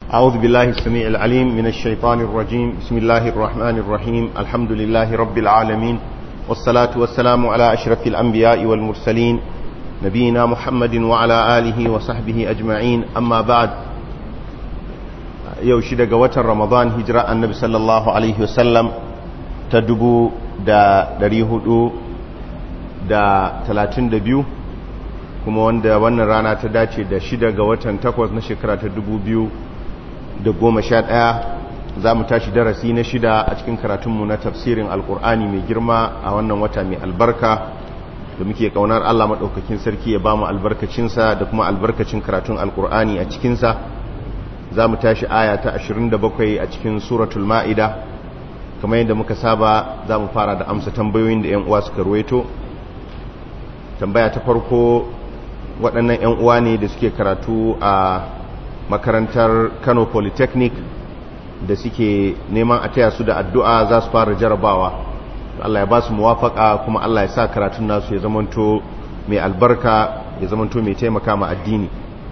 أعوذ بالله السميع العليم من الشيطان الرجيم بسم الله الرحمن الرحيم الحمد لله رب العالمين والصلاة والسلام على أشرف الأنبياء والمرسلين نبينا محمد وعلى آله وصحبه أجمعين أما بعد yau shida ga watan ramadan hijira annabi sallallahu alaihi wasallam ta dubu da dari hudu da talatin da biyu kuma wanda wannan rana ta dace da shida ga watan takwas na shekara ta dubu biyu da goma sha ɗaya za mu tashi darasi na shida a cikin karatunmu na tafsirin alkur'ani mai girma a wannan wata mai albarka da muke kaunar allah maɗaukakin sarki ya ba mu albarkacinsa da kuma albarkacin karatun alkur'ani a cikinsa za mu tashi aya ta 27 a cikin suratul ma'ida kamar yadda muka saba za mu fara da amsa tambayoyin da 'yan uwa suka ruwaito tambaya ta farko waɗannan 'yan uwa ne da suke karatu a makarantar kano polytechnic da suke neman a taya su da addu'a za su fara jarabawa Allah ya ba su muwafaka kuma Allah ya sa karatun nasu ya zamanto mai albarka ya zamanto mai taimaka ma addini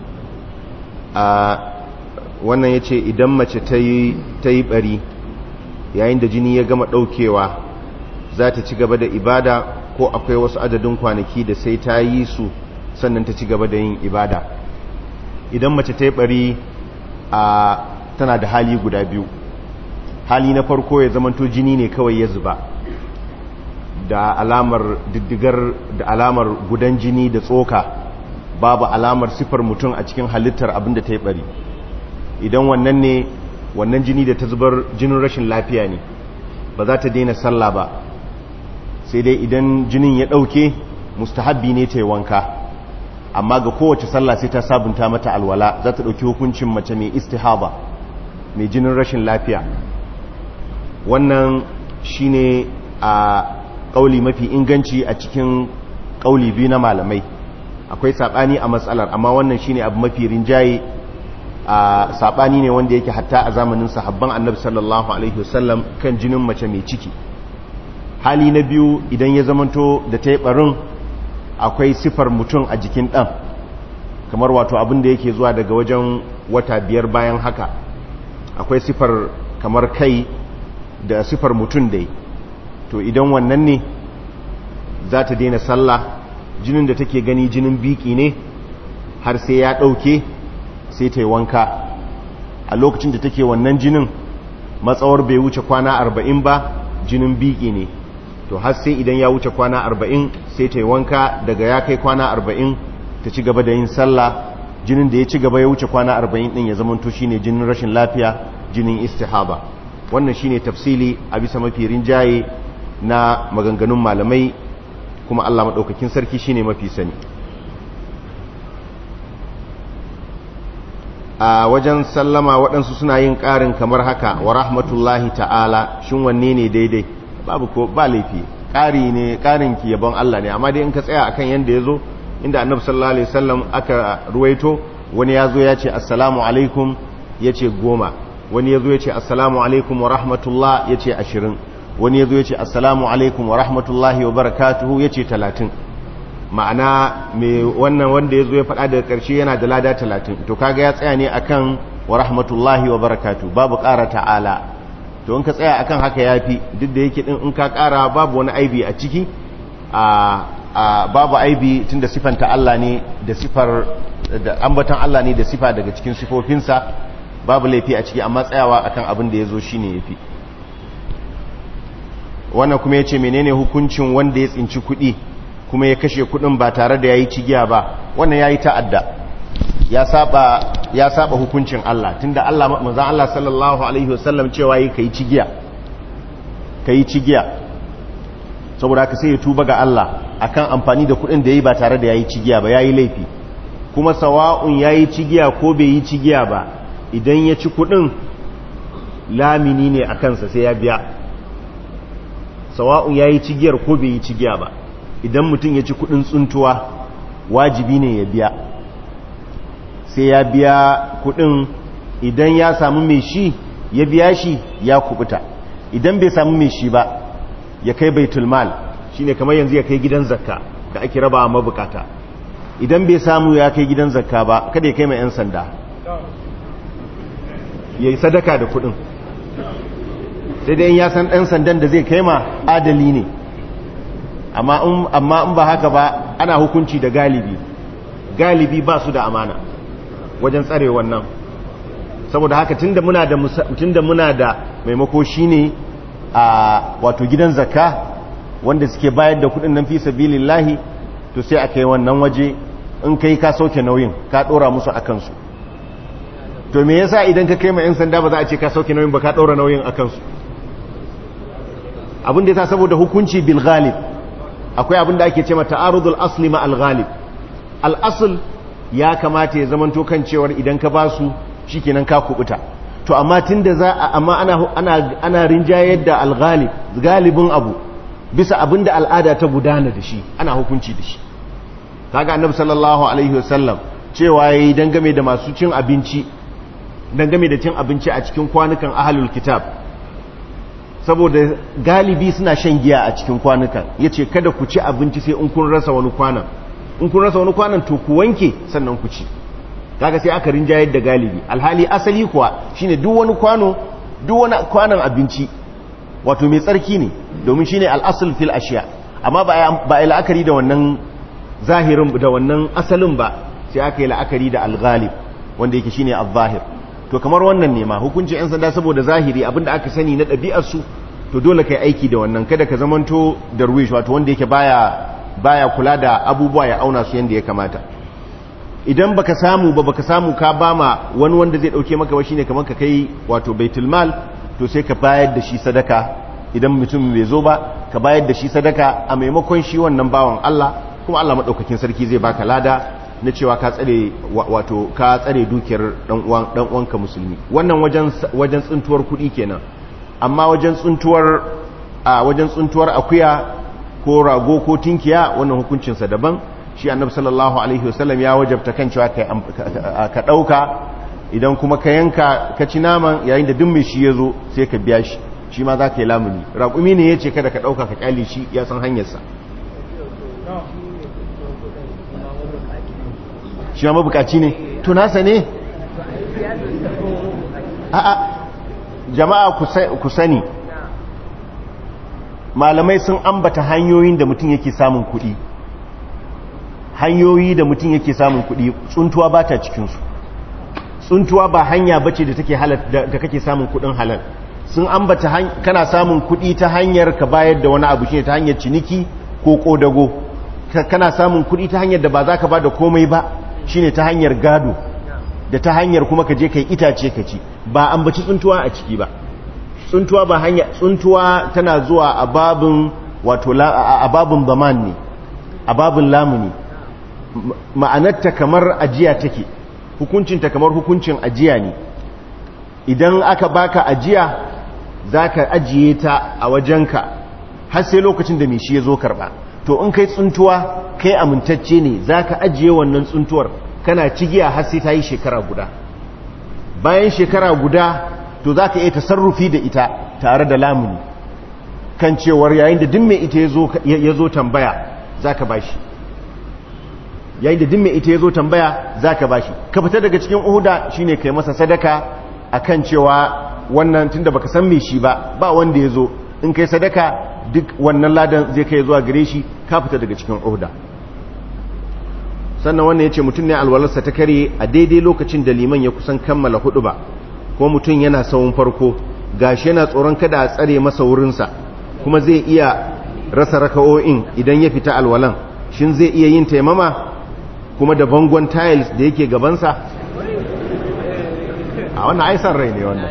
wannan ya ce idan mace ta yi bari yayin da jini ya gama ɗaukewa za ta ci gaba da ibada ko akwai wasu adadin kwanaki da sai ta yi su sannan ta ci gaba da yin ibada idan mace ta yi bari a tana da hali guda biyu hali na farko ya zamanto jini ne kawai ya zuba da alamar diddigar da alamar gudan jini da tsoka babu alamar sifar mutum a cikin halittar abinda ta yi bari idan wannan ne wannan jini da ta zubar jinin rashin lafiya ne ba za ta daina sallah ba sai dai idan jinin ya ɗauke mustahabbi ne ta yi wanka amma ga kowace sallah sai ta sabunta mata alwala za ta ɗauki hukuncin mace mai istihaba mai jinin rashin lafiya wannan shine a ƙauli mafi inganci a cikin ƙauli biyu na malamai akwai saɓani a matsalar amma wannan shine abu mafi rinjaye a sabani ne wanda yake hatta a zamanin sahabban annabi sallallahu alaihi wasallam kan jinin mace mai ciki hali na biyu idan ya zamanto da ta yi barin akwai sifar mutum a jikin ɗan kamar wato abin da yake zuwa daga wajen wata biyar bayan haka akwai sifar kamar kai da sifar mutum dai to idan wannan ne za ta daina sallah jinin da take gani jinin biki ne har sai ya ɗauke sai ta yi wanka a lokacin da take wannan jinin matsawar bai wuce kwana arba'in ba jinin biki ne to har sai idan ya wuce kwana arba'in sai ta yi wanka daga ya kai kwana arba'in ta ci gaba da yin sallah jinin da ya ci gaba ya wuce kwana arba'in din ya zamanto shine jinin rashin lafiya jinin istihaba wannan shine tafsili a bisa mafi rinjaye na maganganun malamai kuma Allah maɗaukakin sarki shine mafi sani a wajen sallama waɗansu suna yin ƙarin kamar haka wa rahmatullahi ta'ala shin wanne ne daidai babu ko ba laifi ƙari ne ƙarin ki yabon Allah ne amma dai in ka tsaya akan yanda ya zo inda annabi sallallahu alaihi wasallam aka ruwaito wani ya zo ya ce assalamu alaikum ya ce goma wani ya zo ya ce assalamu alaikum wa rahmatullah ya ce ashirin wani ya zo ya ce assalamu alaikum wa rahmatullahi wa barakatuhu ya ce talatin ma'ana mai wannan wanda ya zo ya faɗa daga ƙarshe yana da lada talatin to kaga ya tsaya ne akan wa rahmatullahi wa barakatu babu ƙara ta'ala to in ka tsaya akan haka ya fi duk da yake ɗin in ka ƙara babu wani aibi a ciki a babu aibi tun da sifanta Allah ne da sifar da ambatan Allah ne da sifa daga cikin sifofinsa babu laifi a ciki amma tsayawa akan abin da ya zo shi ne ya fi wannan kuma ya ce menene hukuncin wanda ya tsinci kuɗi kuma ya kashe kudin ba tare da ya yi cigiya ba wannan ya yi ta'adda ya saba ya saba hukuncin Allah tunda Allah manzon Allah sallallahu alaihi wasallam cewa yi kai cigiya kai cigiya saboda haka sai ya tuba ga Allah akan amfani da kudin da yayi ba tare da yayi cigiya ba yayi laifi kuma sawa'un yayi cigiya ko bai yi cigiya ba idan ya ci kudin lamini ne akan sa sai ya biya sawa'un yayi cigiyar ko bai yi cigiya ba idan mutum ya ci kudin tsuntuwa wajibi ne ya biya sai ya biya kudin idan ya samu mai shi ya biya shi ya kubuta idan bai samu mai shi ba ya kai baitul mal shine kamar yanzu ya kai gidan zakka da ake raba mabukata idan bai samu ya kai gidan zakka ba kada ya kai mai yan sanda ya yi sadaka da kudin sai dai ya san ɗan sandan da zai kai ma adali ne amma in ba haka ba ana hukunci da galibi galibi ba su da amana wajen tsare wannan saboda haka tunda muna da tunda muna da maimako shine a wato gidan zakka wanda suke bayar da kudin nan fi sabilillahi to sai aka yi wannan waje in kai ka sauke nauyin ka dora musu akan su to me yasa idan ka kai ma yan sanda ba za a ce ka sauke nauyin ba ka dora nauyin akan su abin da yasa saboda hukunci bil ghalib akwai abin da ake ce mata ta'arudul asli ma al ghalib al asl ya kamata ya zamanto kan cewar idan ka basu shikenan ka kubuta to amma tunda za a amma ana ana ana rinjayar da al ghalib galibin abu bisa abin da al'ada ta gudana da shi ana hukunci da shi kaga annabi sallallahu alaihi wasallam cewa yayi dangame da masu cin abinci dangame da cin abinci a cikin kwanukan ahlul kitab saboda galibi suna shan giya a cikin kwanukan yace kada ku ci abinci sai in kun rasa wani kwanan in kun rasa wani kwanan to ku wanke sannan ku ci kaga sai aka rinjayar da galibi alhali asali kuwa shine duk wani kwano duk wani kwanan abinci wato mai tsarki ne domin shine al'asul fil ashiya amma ba a yi la'akari da wannan zahirin da wannan asalin ba sai aka yi la'akari da al-ghalib wanda yake shine al-zahir to kamar wannan ne ma hukuncin yan sanda saboda zahiri abinda aka sani na ɗabi'ar su to dole kai aiki da wannan kada ka zamanto darwish wato wanda yake baya baya kula da abubuwa ya auna su yanda ya kamata idan baka samu ba baka samu ka bama wani wanda zai dauke maka ba shine kamar ka kai wato baitul mal to sai ka bayar da shi sadaka idan mutum bai zo ba ka bayar da shi sadaka a maimakon shi wannan bawan Allah kuma Allah madaukakin sarki zai baka lada na cewa ka tsare wato ka tsare dukiyar dan uwan dan uwanka musulmi wannan wajen wajen tsuntuwar kuɗi kenan amma wajen tsuntuwar a wajen tsuntuwar akuya ko rago ko tinkiya wannan hukuncin sa daban shi annabi sallallahu alaihi wasallam ya wajabta kan cewa ka dauka idan kuma ka yanka ka ci naman yayin da duk mai shi ya zo sai ka biya shi shi ma za ka yi lamuni raƙumi ne ya ce kada ka ɗauka ka ƙyale shi ya san hanyarsa shi ma mabukaci ne tunasa ne a'a jama'a ku sani malamai sun ambata hanyoyin da mutum yake samun kuɗi hanyoyi da mutum yake samun kuɗi tsuntuwa ba ta cikinsu tsuntuwa ba hanya bace da take halal da kake samun kudin halal sun ambata kana samun kudi ta hanyar ka bayar da wani abu shine ta hanyar ciniki ko kodago kana samun kudi ta hanyar da ba za ka ba da komai ba shine ta hanyar gado da ta hanyar kuma ka je kai itace ka ci ba ambaci tsuntuwa a ciki ba tsuntuwa ba hanya tsuntuwa tana zuwa a babin wato a babin zaman ne a babin lamuni ma'anarta kamar ajiya take hukuncinta kamar hukuncin ajiya ne idan aka baka ajiya za ka ajiye ta a wajenka har sai lokacin da mai shi ya zo karba to in kai tsuntuwa kai amintacce ne za ka ajiye wannan tsuntuwar kana cigiya har sai ta yi shekara guda bayan shekara guda to za ka iya tasarrufi da ita tare da lamuni kan cewar yayin da duk mai ita ya zo tambaya za ka ba shi yayin da dimme ita ya zo tambaya za ka bashi ka fita daga cikin uhuda shine kai masa sadaka akan cewa wannan tunda baka san me shi ba ba wanda ya zo in kai sadaka duk wannan ladan zai kai zuwa gare shi ka fita daga cikin uhuda sannan wannan yace mutum ne alwalarsa ta kare a daidai lokacin da liman ya kusan kammala hudu ba ko mutum yana sawun farko gashi yana tsoron kada a tsare masa wurinsa kuma zai iya rasa raka'o'in idan ya fita alwalan shin zai iya yin taimama kuma da bangon tiles da yake gabansa a wannan aisan rai ne wannan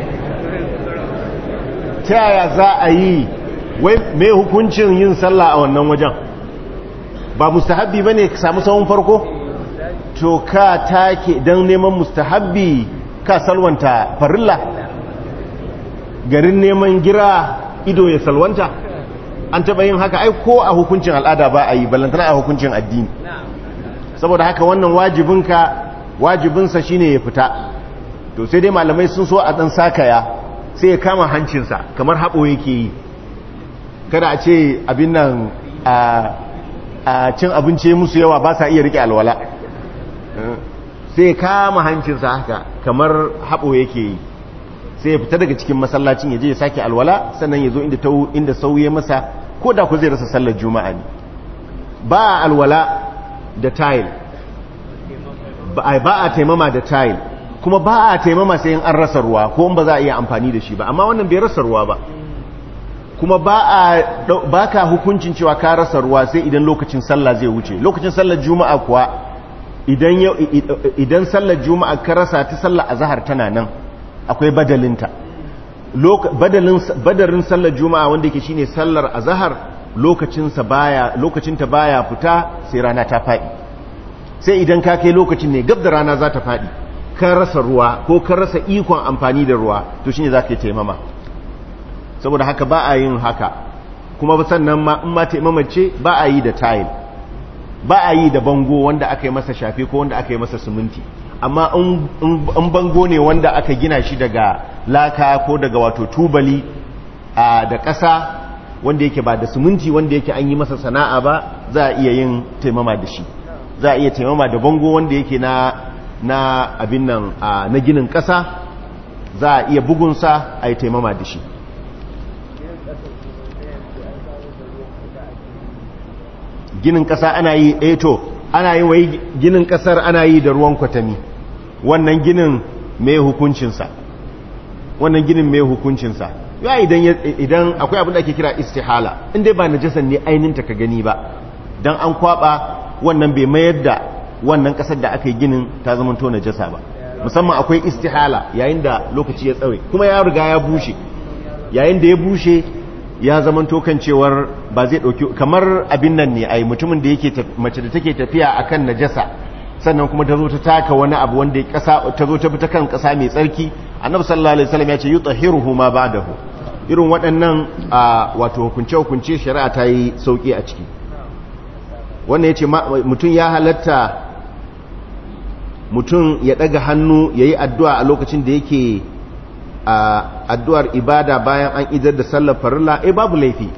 ta yaya za a yi wai mai hukuncin yin sallah a wannan wajen ba mustahabbi ba ne ka samu sahun farko to ka take don neman mustahabbi ka salwanta farilla garin neman gira ido ya salwanta an taɓa yin haka ai ko a hukuncin al'ada ba a yi ballantana a hukuncin addini saboda haka wannan wajibinka wajibinsa shine ya fita to sai dai malamai sun so a dan sakaya sai ya kama hancinsa kamar haɓo yake yi kada a ce abin nan a cin abinci musu yawa ba sa iya rike alwala sai ya kama hancinsa haka kamar haɓo yake yi sai ya fita daga cikin masallacin ya je ya sake alwala sannan ya zo inda ta inda sauye masa ko da ku zai rasa sallar juma'a ne ba a alwala da tile ba a taimama da tile kuma ba a taimama sai in an rasa ruwa ko ba za a iya amfani da shi ba amma wannan bai rasa ruwa ba kuma ba ka hukuncin cewa ka rasa ruwa sai idan lokacin sallah zai wuce lokacin sallar juma'a kuwa idan sallar juma'a ka rasa ta sallar azahar tana nan akwai badalinta badarin sallar juma'a wanda yake shine sallar azahar lokacinsa baya lokacinta baya fita sai rana ta faɗi sai idan ka kai lokacin ne gab da rana za ta faɗi ka rasa ruwa ko ka rasa ikon amfani da ruwa to shine za ka yi taimama saboda haka ba a yin haka kuma sannan ma in ma taimama ce ba a yi da tile ba a yi da bango wanda aka yi masa shafe ko wanda aka yi masa siminti amma in bango ne wanda aka gina shi daga laka ko daga wato tubali da ƙasa wanda yake ba da siminti wanda yake an yi masa sana'a ba za a iya yin taimama da shi za a iya taimama da bango wanda yake na na abin nan na ginin ƙasa za a iya bugunsa a yi taimama da shi ginin ƙasa ana yi eto ana yi wai ginin ƙasar ana yi da ruwan kwatami wannan ginin mai hukuncinsa wannan ginin mai hukuncinsa ya idan idan akwai abin da ake kira istihala inda ba najasan ne ainihinta ka gani ba dan an kwaba wannan bai mayar da wannan kasar da aka yi ginin ta zama to najasa ba musamman akwai istihala yayin da lokaci ya tsawe kuma ya riga ya bushe yayin da ya bushe ya zama to kan cewar ba zai dauki kamar abin nan ne ai mutumin da yake mace da take tafiya akan najasa sannan kuma ta zo ta taka wani abu wanda kasa ta zo ta bi ta kan kasa mai tsarki annabi sallallahu alaihi wasallam ya ce yutahhiruhu ma ba'dahu irin waɗannan wato hukunce hukunce shari'a ta yi sauki a ciki wannan yace mutum ya halatta mutum ya daga hannu yayi addu'a a lokacin da yake addu'ar ibada bayan an idar da sallar farilla eh babu laifi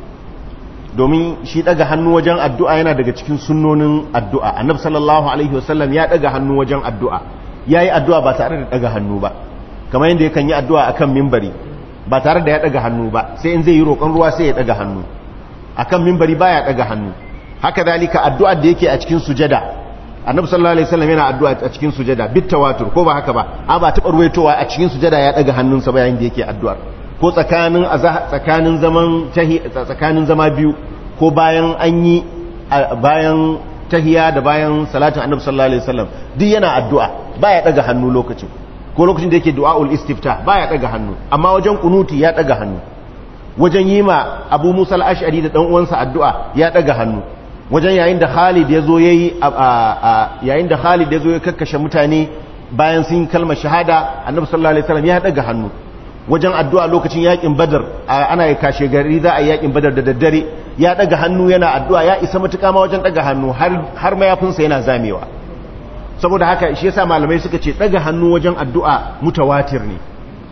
domin shi daga hannu wajen addu'a yana daga cikin sunnonin addu'a annab sallallahu alaihi wasallam ya daga hannu wajen addu'a ya yi addu'a ba tare da daga hannu ba kamar yadda yakan yi addu'a akan mimbari ba tare da ya daga hannu ba sai in zai yi roƙon ruwa sai ya daga hannu akan mimbari ba ya daga hannu haka zalika addu'ar da yake a cikin sujada annabi sallallahu alaihi wasallam yana addu'a a cikin sujada bit tawatur ko ba haka ba a ba taɓa ruwaitowa a cikin sujada ya daga hannunsa ba yayin da yake addu'ar ko tsakanin tsakanin zaman tsakanin zama biyu ko bayan an yi bayan tahiya da bayan salatin annabi sallallahu alaihi wasallam duk yana addu'a baya daga hannu lokacin ko lokacin da yake du'aul istifta baya daga hannu amma wajen kunuti ya daga hannu wajen yi ma Abu Musa al-Ash'ari da dan uwansa addu'a ya daga hannu wajen yayin da Khalid ya zo yayi yayin da Khalid ya zo ya kakkashe mutane bayan sun kalmar shahada annabi sallallahu alaihi wasallam ya daga hannu wajen addu'a lokacin yakin badar ana yi kashe gari za a yi yakin badar da daddare ya daga hannu yana addu'a ya isa matuƙa ma wajen daga hannu har mayafinsa yana zamewa saboda haka shi yasa malamai suka ce daga hannu wajen addu'a mutawatir ne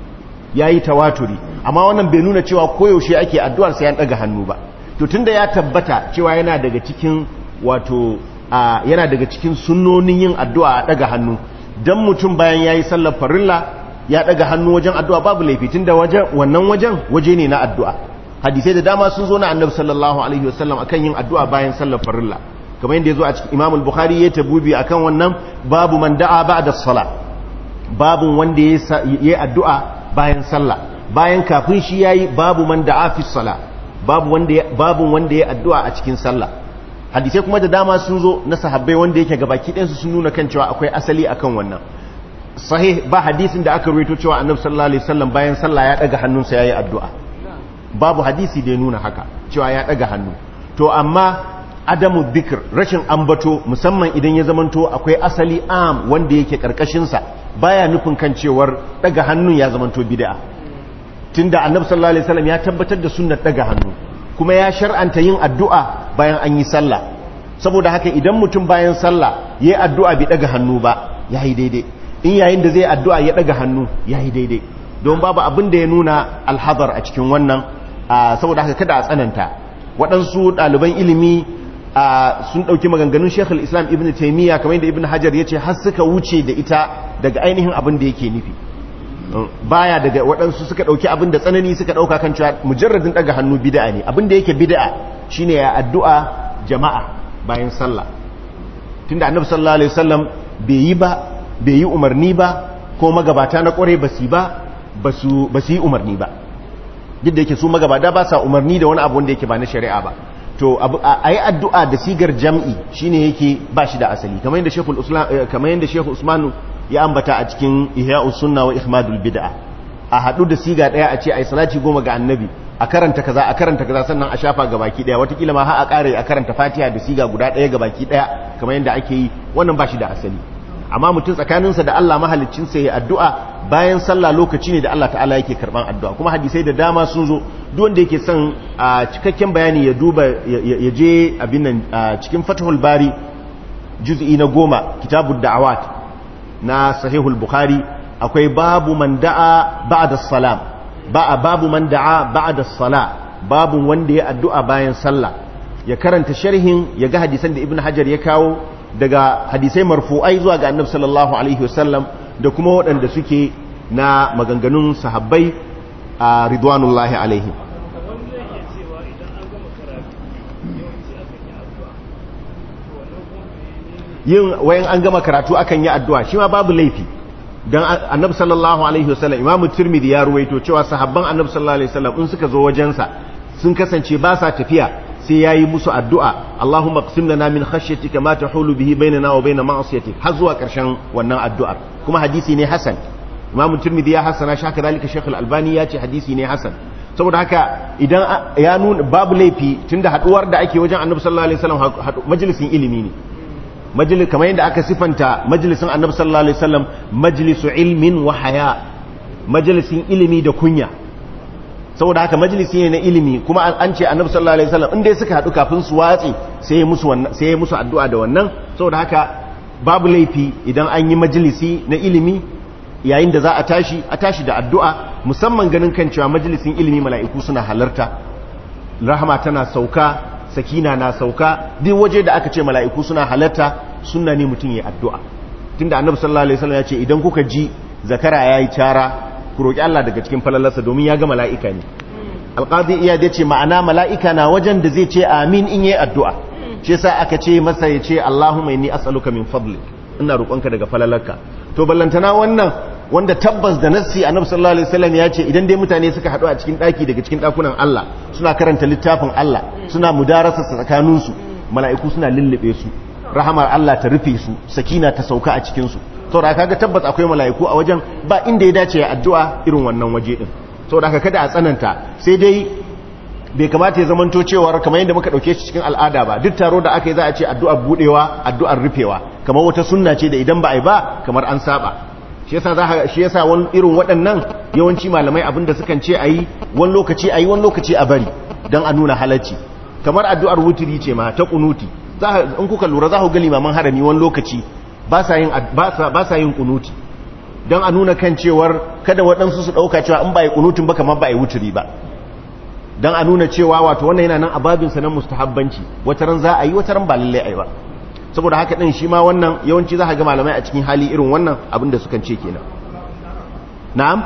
ya yi tawaturi amma wannan bai nuna cewa koyaushe ake addu'ar sai ya daga hannu ba to tunda ya tabbata cewa yana daga cikin wato yana daga cikin sunnonin yin addu'a a daga hannu dan mutum bayan yayi sallar farilla ya daga hannu wajen addu'a babu laifi tunda wajen wannan wajen waje ne na addu'a hadisai da dama sun zo na annabi sallallahu alaihi wasallam akan yin addu'a bayan sallar farilla kamar yadda ya zo a cikin imam al-bukhari ya tabubi akan wannan babu man da'a ba'da sala babu wanda ya yi addu'a bayan sallah bayan kafin shi yayi babu man da'a fi sala babu wanda ya babu wanda ya addu'a a cikin sallah hadisai kuma da dama sun zo na sahabbai wanda yake gabaki ɗayansu sun nuna kan cewa akwai asali akan wannan sahih ba hadisin da aka ruwaito cewa annabi sallallahu alaihi wasallam bayan sallah ya daga hannunsa yayi addu'a babu hadisi da ya nuna haka cewa ya daga hannu to amma adamu dhikr rashin ambato musamman idan ya zamanto akwai asali am wanda yake karkashin sa baya nufin kan cewar daga hannun ya zamanto bid'a tunda annabi sallallahu alaihi wasallam ya tabbatar da sunnar daga hannu kuma ya shar'anta yin addu'a bayan an yi sallah saboda haka idan mutum bayan sallah yayi addu'a bai daga hannu ba yayi daidai in yayin da zai addu'a ya daga hannu yayi daidai don babu abin da ya nuna alhazar a cikin wannan saboda haka kada a tsananta waɗansu ɗaliban ilimi sun ɗauki maganganun shekul islam ibn taimiyya kamar yadda ibn hajar ya ce har suka wuce da ita daga ainihin abin da yake nufi baya daga waɗansu suka ɗauki abin da tsanani suka ɗauka kan cewa mujarradin ɗaga hannu bida'a ne abin da yake bida'a shine ya addu'a jama'a bayan sallah tunda annabi sallallahu alaihi wasallam bai yi ba bai yi umarni ba ko magabata na kware ba su ba ba su yi umarni ba duk da yake su magabata ba sa umarni da wani abu wanda yake ba na shari'a ba to a yi addu'a da sigar jam'i shine yake ba shi da asali kamar yadda shekul kamar yadda shekul usmanu ya ambata a cikin ihya'us sunna wa ihmadul bid'a a hadu da siga daya a ce ai salati goma ga annabi a karanta kaza a karanta kaza sannan a shafa ga baki daya watakila ma har a kare a karanta fatiha da siga guda daya ga baki daya kamar yadda ake yi wannan ba shi da asali amma mutum tsakaninsa da Allah mahaliccinsa ya addu'a bayan sallah lokaci ne da Allah ta'ala yake karban addu'a kuma hadisai da dama sun zo duk wanda yake son a cikakken bayani ya duba ya je abin nan cikin fathul bari juz'i na goma kitabud da'awat na sahihul bukhari akwai babu man da'a ba'da salam ba babu man da'a ba'da sala babu wanda ya addu'a bayan sallah ya karanta sharhin ya ga hadisan da ibnu hajar ya kawo daga hadisai marfu'ai zuwa ga annabi sallallahu alaihi wasallam da kuma waɗanda suke na maganganun sahabbai a ridwanullahi alaihim yin wayan an gama karatu akan yi addu'a shi ma babu laifi dan annabi sallallahu alaihi wasallam imamu tirmidhi ya ruwaito cewa sahabban annabi sallallahu alaihi wasallam in suka zo wajensa sun kasance ba sa tafiya sai yayi musu addu'a Allahumma qsim lana min khashyatika ma tahulu bihi bainana wa bain ma'siyatik har zuwa karshen wannan addu'ar kuma hadisi ne hasan imamu tirmidhi ya hasana shaka dalika shaykh al-albani ya ce hadisi ne hasan saboda haka idan ya nuna babu laifi tunda haduwar da ake wajen annabi sallallahu alaihi wasallam majalisin ilimi ne majalis kamar yadda aka sifanta majalisin annabi sallallahu alaihi wasallam majlisu ilmin wa haya majalisin ilimi da kunya saboda haka majalisi ne na ilimi kuma an ce annabi sallallahu alaihi wasallam inda suka hadu kafin su watsi sai musu wannan sai musu addu'a da wannan saboda haka babu laifi idan an yi majalisi na ilimi yayin da za a tashi a tashi da addu'a musamman ganin kan cewa majalisin ilimi mala'iku suna halarta rahama tana sauka sakina na sauka duk waje da aka ce mala'iku suna halarta sunna ne mutum ya addu'a tunda annabi sallallahu alaihi wasallam ya ce idan kuka ji zakara yayi cara ku roki Allah daga cikin falalarsa domin ya ga mala'ika ne alqadi iya da ce ma'ana mala'ika na wajen da zai ce amin in yayi addu'a shi yasa aka ce masa ya ce Allahumma inni as'aluka min fadlik ina roƙonka daga falalarka to ballantana wannan wanda tabbas da nassi annabi sallallahu alaihi wasallam ya ce idan dai mutane suka haɗu a cikin ɗaki daga cikin ɗakunan Allah suna karanta littafin Allah suna mudarasa tsakanin su mala'iku suna lullube su rahamar Allah ta rufe su sakina ta sauka a cikin su saboda kaga tabbas akwai mala'iku a wajen ba inda ya dace ya addu'a irin wannan waje din saboda haka kada a tsananta sai dai bai kamata ya zamanto cewar kamar yadda muka dauke shi cikin al'ada ba duk taro da aka yi za a ce addu'ar budewa addu'ar rufewa kamar wata sunna ce da idan ba a yi ba kamar an saba shi yasa za shi yasa wani irin waɗannan yawanci malamai abinda sukan ce ayi wani lokaci ayi wani lokaci a bari dan a nuna halacci kamar addu'ar wutiri ce ma ta kunuti za in kuka lura za ku ga limaman harami wani lokaci ba sa yin ba sa yin kunuti dan a nuna kan cewar kada waɗansu su ɗauka cewa in ba yi kunutin ba kamar ba yi wutiri ba dan a nuna cewa wato wannan yana nan a babinsa na mustahabbanci wataran za a yi wataran ba lallai a yi ba saboda haka ɗin shi ma wannan yawanci za a ga malamai a cikin hali irin wannan abinda sukan ce kenan na'am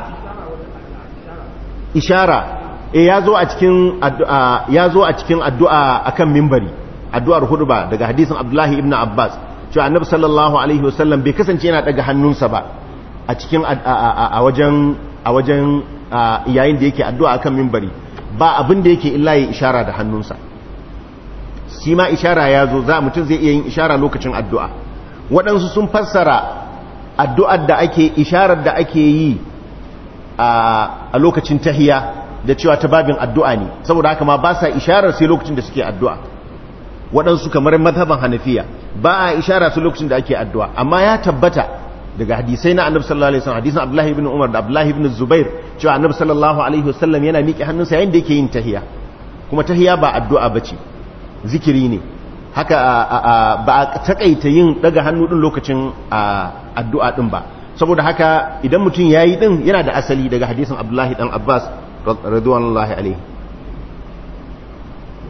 ishara e ya zo a cikin addu'a ya zo a cikin addu'a akan mimbari addu'ar hudba daga hadisin Abdullahi ibn Abbas cewa Annabi sallallahu alaihi wasallam bai kasance yana daga hannunsa ba a cikin a wajen a wajen yayin da yake addu'a akan mimbari ba abin da yake illa ya ishara da hannunsa shi ma ishara ya zo za mutum zai iya yin ishara lokacin addu'a waɗansu sun fassara addu'ar da ake isharar da ake yi a lokacin tahiya da cewa ta babin addu'a ne saboda haka ma ba sa isharar sai lokacin da suke addu'a waɗansu kamar mazhaban hanafiya ba a ishara su lokacin da ake addu'a amma ya tabbata daga hadisai na annabi sallallahu alaihi wasallam hadisin abdullahi ibn umar da abdullahi ibn zubair cewa annabi sallallahu alaihi wasallam yana miƙe hannunsa yayin da yake yin tahiya kuma tahiya ba addu'a bace zikiri ne haka ba a takaita yin daga hannu din lokacin addu'a din ba saboda haka idan mutum yayi din yana da asali daga hadisin abdullahi dan abbas radiyallahu alaihi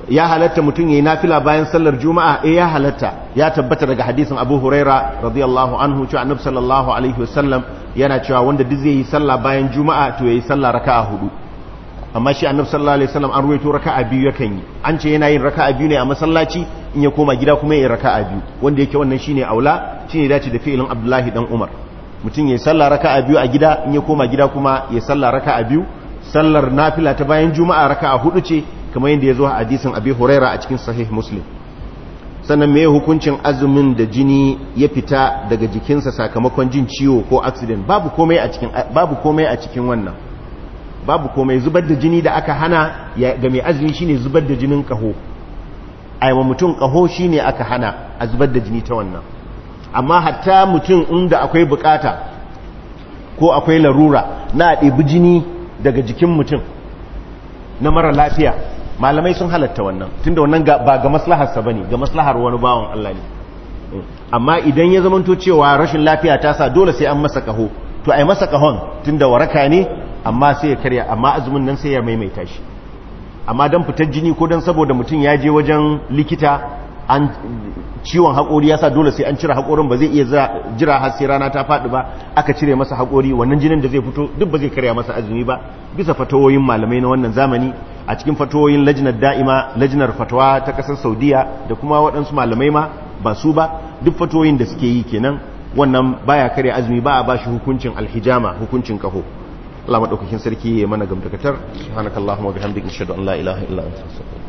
ya halatta mutum yayi nafila bayan sallar juma'a eh ya halatta ya tabbata daga hadisin Abu Huraira radiyallahu anhu cewa Annabi sallallahu alaihi wasallam yana cewa wanda duk zai yi sallah bayan juma'a to yayi sallah raka'a hudu amma shi Annabi sallallahu alaihi wasallam an ruwaito raka'a biyu yakan yi an ce yana yin raka'a biyu ne a masallaci in ya koma gida kuma yayi raka'a biyu wanda yake wannan shine aula shine dace da fi'ilin Abdullahi dan Umar mutum yayi sallah raka'a biyu a gida in ya koma gida kuma yayi sallah raka'a biyu sallar nafila ta bayan juma'a raka'a hudu ce kamar yadda ya zo a hadisin abi huraira a cikin sahih muslim sannan me hukuncin azumin da jini ya fita daga jikinsa sakamakon jin ciwo ko accident babu komai a cikin babu komai a cikin wannan babu komai zubar da jini da aka hana ga mai azumi shine zubar da jinin kaho aiwa mutum kaho shine aka hana a zubar da jini ta wannan amma hatta mutum inda akwai bukata ko akwai larura na ɗebi jini daga jikin mutum na mara lafiya malamai sun halatta wannan tunda wannan ba ga maslaharsa bane ga maslahar wani bawan Allah ne amma idan ya zamanto cewa rashin lafiya ta sa dole sai an masa kaho to ai masa kahon tunda waraka ne amma sai ya karya amma azumin nan sai ya maimaita shi amma dan fitar jini ko dan saboda mutum ya je wajen likita an ciwon haƙori ya sa dole sai an cire haƙorin ba zai iya jira har sai rana ta faɗi ba aka cire masa haƙori wannan jinin da zai fito duk ba zai karya masa azumi ba bisa fatawoyin malamai na wannan zamani a cikin fatawoyin lajinar da'ima lajinar fatawa ta ƙasar saudiya da kuma waɗansu malamai ma ba su ba duk fatawoyin da suke yi kenan wannan baya karya azumi ba a ba shi hukuncin alhijama hukuncin kaho Allah madaukakin sarki ya mana gamdakatar subhanakallahumma wa bihamdika ashhadu an la ilaha illa anta astaghfiruka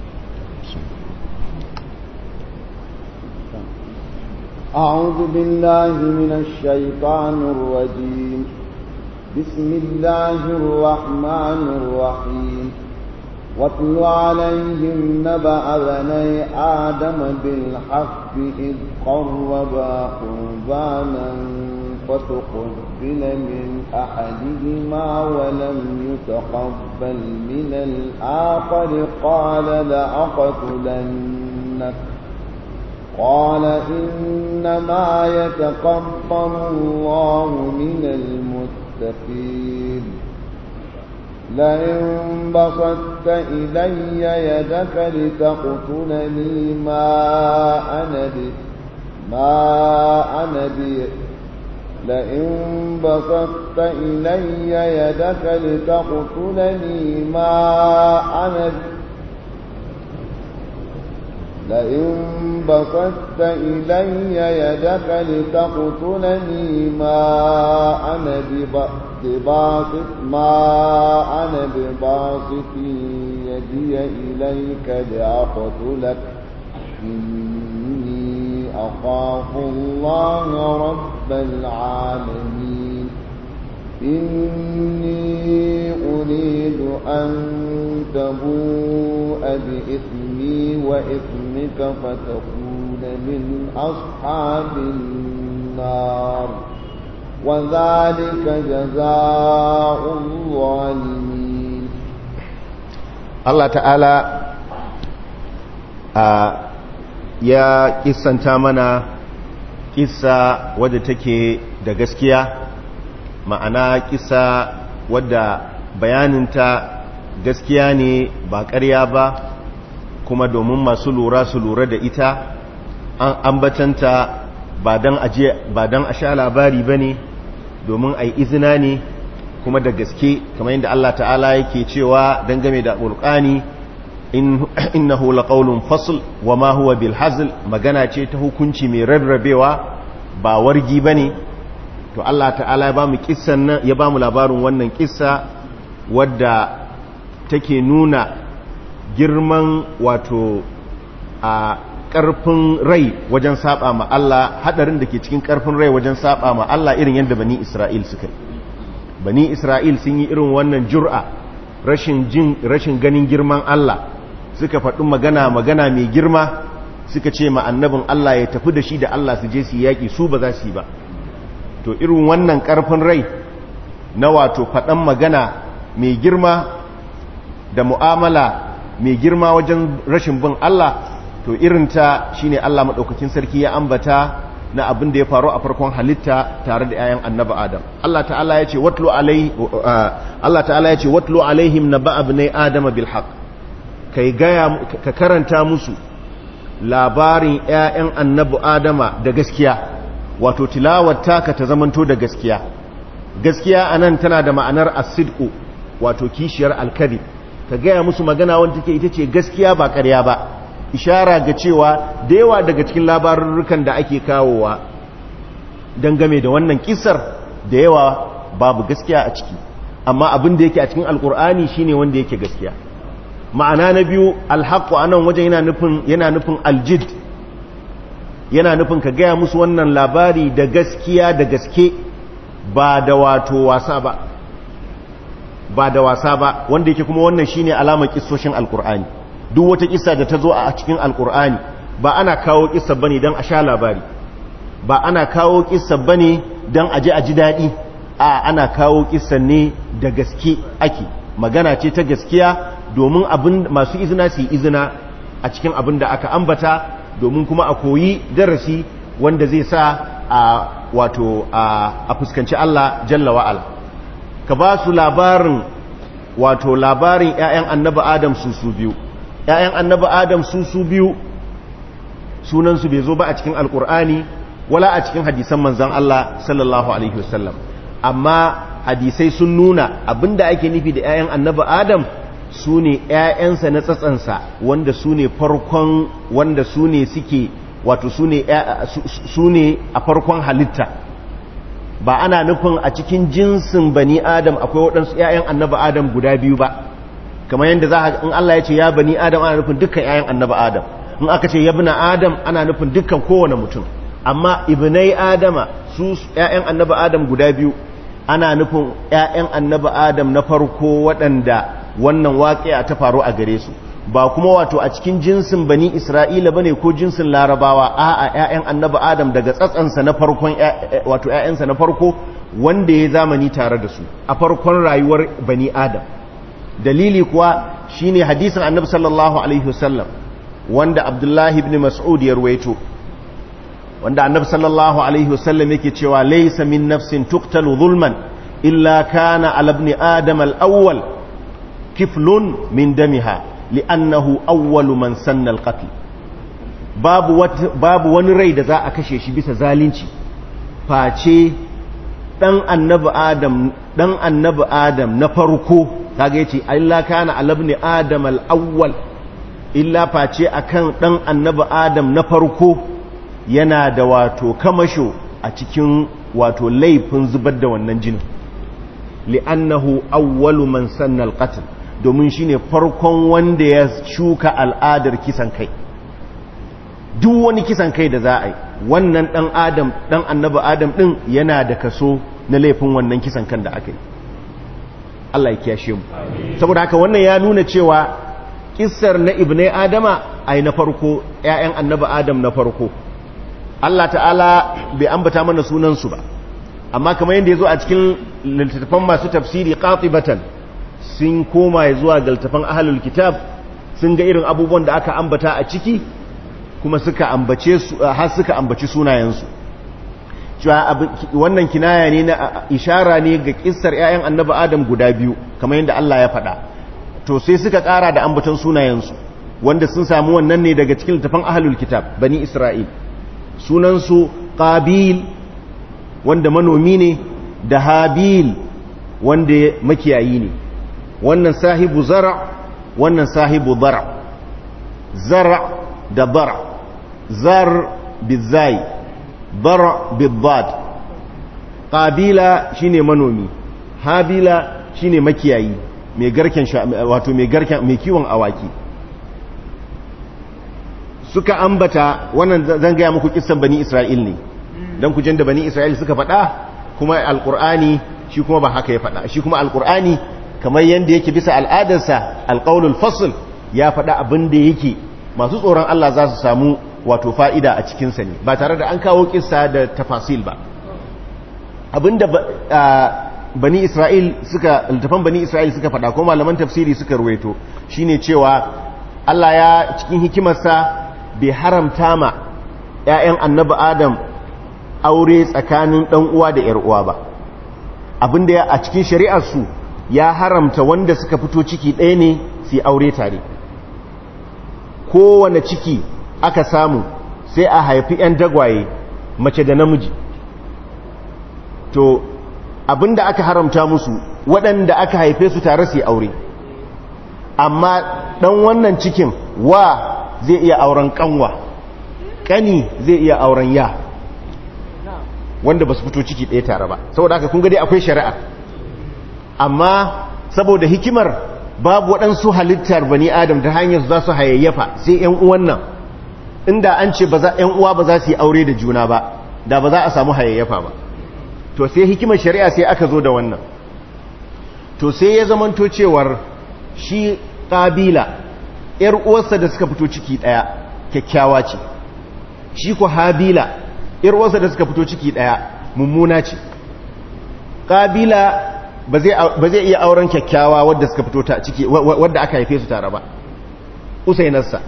أعوذ بالله من الشيطان الرجيم بسم الله الرحمن الرحيم واتل عليهم نبأ بني آدم بالحق إذ قربا قربانا فتقبل من أحدهما ولم يتقبل من الآخر قال لأقتلنك قال إنما يتقبل الله من المتقين لئن بسطت إلي يدك لتقتلني ما أنا بي ما أنا بي لئن بسطت إلي يدك لتقتلني ما أنا بي لئن بسطت إلي يدك لتقتلني ما أنا بباسط ما أنا بباسط يدي إليك لأقتلك إني أخاف الله رب العالمين إني أريد أن تبوء بإثمي وإثمك فتكون من أصحاب النار وذلك جزاء الظالمين الله تعالى ya kissanta mana kissa wadda take da gaskiya ma'ana kisa wadda bayaninta gaskiya ne ba ƙarya ba kuma domin masu lura su lura da ita an ambatanta ba don a sha labari ba ne domin a yi izina ne kuma da gaske kamar yadda Allah ta'ala yake cewa dangane da ƙulƙani innahu laqawlun fasl wa ma huwa bil hazl magana ce ta hukunci mai rarrabewa ba wargi bane to Allah ta'ala ya ba mu kissan nan ya ba mu labarin wannan kissa wadda take nuna girman wato a ƙarfin rai wajen saba ma Allah hadarin da ke cikin ƙarfin rai wajen saba ma Allah irin yadda bani Isra'il suka bani Isra'il sun yi irin wannan jur'a rashin jin rashin ganin girman Allah suka faɗi magana magana mai girma suka ce ma annabin Allah ya tafi da shi da Allah su je su yaƙi su ba za su yi ba to irin wannan ƙarfin rai na wato faɗan magana mai girma da mu'amala mai girma wajen rashin bin Allah to irinta shine Allah maɗaukakin sarki ya ambata na abin da ya faru a farkon halitta tare da 'ya'yan annaba Adam Allah ta'ala ya ce watlu alai Allah ta'ala ya ce watlu alaihim naba abnai adama bil haqq ka karanta musu labarin 'ya'yan annabi adama da gaskiya wato tilawar taka ta zamanto da gaskiya gaskiya anan tana da ma'anar asidku wato kishiyar alkari ka gaya musu magana wanda take ita ce gaskiya ba ƙarya ba ishara ga cewa da yawa daga cikin labarurrukan da ake kawowa dangame da wannan kisar da yawa babu gaskiya a ciki amma abin da yake a cikin alkur'ani shine wanda yake gaskiya ma'ana na biyu alhaqqu anan wajen yana nufin yana nufin aljid yana nufin ka gaya musu wannan labari da gaskiya da gaske ba da wato wasa ba ba da wasa ba wanda yake kuma wannan shine alamar kissoshin alkur'ani duk wata kissa da ta zo a cikin alkur'ani ba ana kawo kissa bane dan a sha labari ba ana kawo kissa bane dan aje a ji dadi a ana kawo kissa ne da gaske ake magana ce ta gaskiya domin abin masu izina su yi izina a cikin abin da aka ambata domin kuma a koyi darasi wanda zai sa a wato a fuskanci Allah jalla wa'ala ka ba su labarin wato labarin 'ya'yan annaba adam su su biyu 'ya'yan annaba adam su su biyu sunansu bai zo ba a cikin alkur'ani wala a cikin hadisan manzan Allah sallallahu alaihi wasallam amma hadisai sun nuna abinda ake nufi da 'ya'yan annaba adam su ne 'ya'yansa na tsatsansa wanda su ne farkon wanda su ne suke wato su ne a farkon halitta ba ana nufin a cikin jinsin bani adam akwai waɗansu 'ya'yan annaba adam guda biyu ba kamar yadda za a in Allah ya ce ya bani adam ana nufin dukkan 'ya'yan annaba adam in aka ce yabna adam ana nufin dukkan kowane mutum amma ibnai adama su 'ya'yan annaba adam guda biyu ana nufin 'ya'yan annaba adam na farko waɗanda wannan waƙiya ta faru a gare su ba kuma wato a cikin jinsin bani isra'ila bane ko jinsin larabawa a a ƴaƴan annabi adam daga tsatsansa na farkon wato ƴaƴansa na farko wanda ya zamani tare da su a farkon rayuwar bani adam dalili kuwa shine hadisin annabi sallallahu alaihi wasallam wanda abdullahi ibn mas'ud ya ruwaito wanda annabi sallallahu alaihi wasallam yake cewa laysa min nafsin tuqtalu zulman illa kana ala ibn adam al-awwal kiflun min damiha li'annahu awwalu man sanna al-qatl babu babu wani rai da za a kashe shi bisa zalunci face dan annabi adam dan annabi adam na farko kaga yace illa kana alabni adam al-awwal illa face akan dan annabi adam na farko yana da wato kamasho a cikin wato laifin zubar da wannan jinin li'annahu awwalu man sanna al-qatl domin shine farkon wanda ya shuka al'adar kisan kai duk wani kisan kai da za a yi wannan dan adam dan annabi adam din yana da kaso na laifin wannan kisan kan da aka yi Allah ya kiyashe mu saboda haka wannan ya nuna cewa kissar na ibnai adama ai na farko ƴaƴan annabi adam na farko Allah ta'ala bai ambata mana sunan su ba amma kamar yadda yazo a cikin littattafan masu tafsiri qatibatan sun koma zuwa ga littattafan ahlul kitab sun ga irin abubuwan da aka ambata a ciki kuma suka ambace su har suka ambaci sunayensu cewa wannan kinaya ne na ishara ne ga kissar ƴaƴan annabi Adam guda biyu kamar yadda Allah ya faɗa to sai suka ƙara da ambaton sunayensu wanda sun samu wannan ne daga cikin littafin ahlul kitab bani Isra'il sunansu Qabil wanda manomi ne da Habil wanda makiyayi ne wannan sahibu zara wannan sahibu bara zara da bara zar bizai bara biddad qabila shine manomi habila shine makiyayi mai garken wato mai garken mai kiwon awaki suka ambata wannan zan gaya muku kissan bani isra'il ne dan ku da bani isra'il suka faɗa kuma alqur'ani shi kuma ba haka ya faɗa shi kuma alqur'ani kamar yanda yake bisa al'adarsa alqaulul fasl ya faɗa abin da yake masu tsoron Allah za su samu wato fa'ida a cikinsa ne ba tare da an kawo kissa da tafasil ba abinda bani isra'il suka littafan bani isra'il suka faɗa ko malaman tafsiri suka ruwaito shine cewa Allah ya cikin hikimarsa bai haramta ma ‘ya'yan annabi adam aure tsakanin ɗan uwa da ‘yar uwa ba abinda ya a cikin shari'arsu ya haramta wanda suka fito ciki ɗaya ne su aure tare kowane ciki aka samu sai a haifi 'yan dagwaye mace da namiji to abinda aka haramta musu waɗanda aka haife su tare su aure amma ɗan wannan cikin wa zai iya auren ƙanwa ƙani zai iya auren ya wanda ba su fito ciki ɗaya tare ba saboda haka kun dai akwai shari'a amma saboda hikimar babu waɗansu halittar bani adam ta hanyar za su hayayyafa sai ‘yan uwan nan inda an ce ‘yan uwa ba za su yi aure da juna ba da ba za a samu hayayyafa ba to sai hikimar shari'a sai aka zo da wannan to sai ya zamanto cewar shi ƙabila ‘yar uwarsa da suka fito ciki ɗaya kyakkyawa ce shi ku habila ‘yar uwarsa da suka fito ciki ɗaya mummuna ce ƙabila ba zai iya auren kyakkyawa wadda suka fito ta ciki wadda aka haife su tare ba usainarsa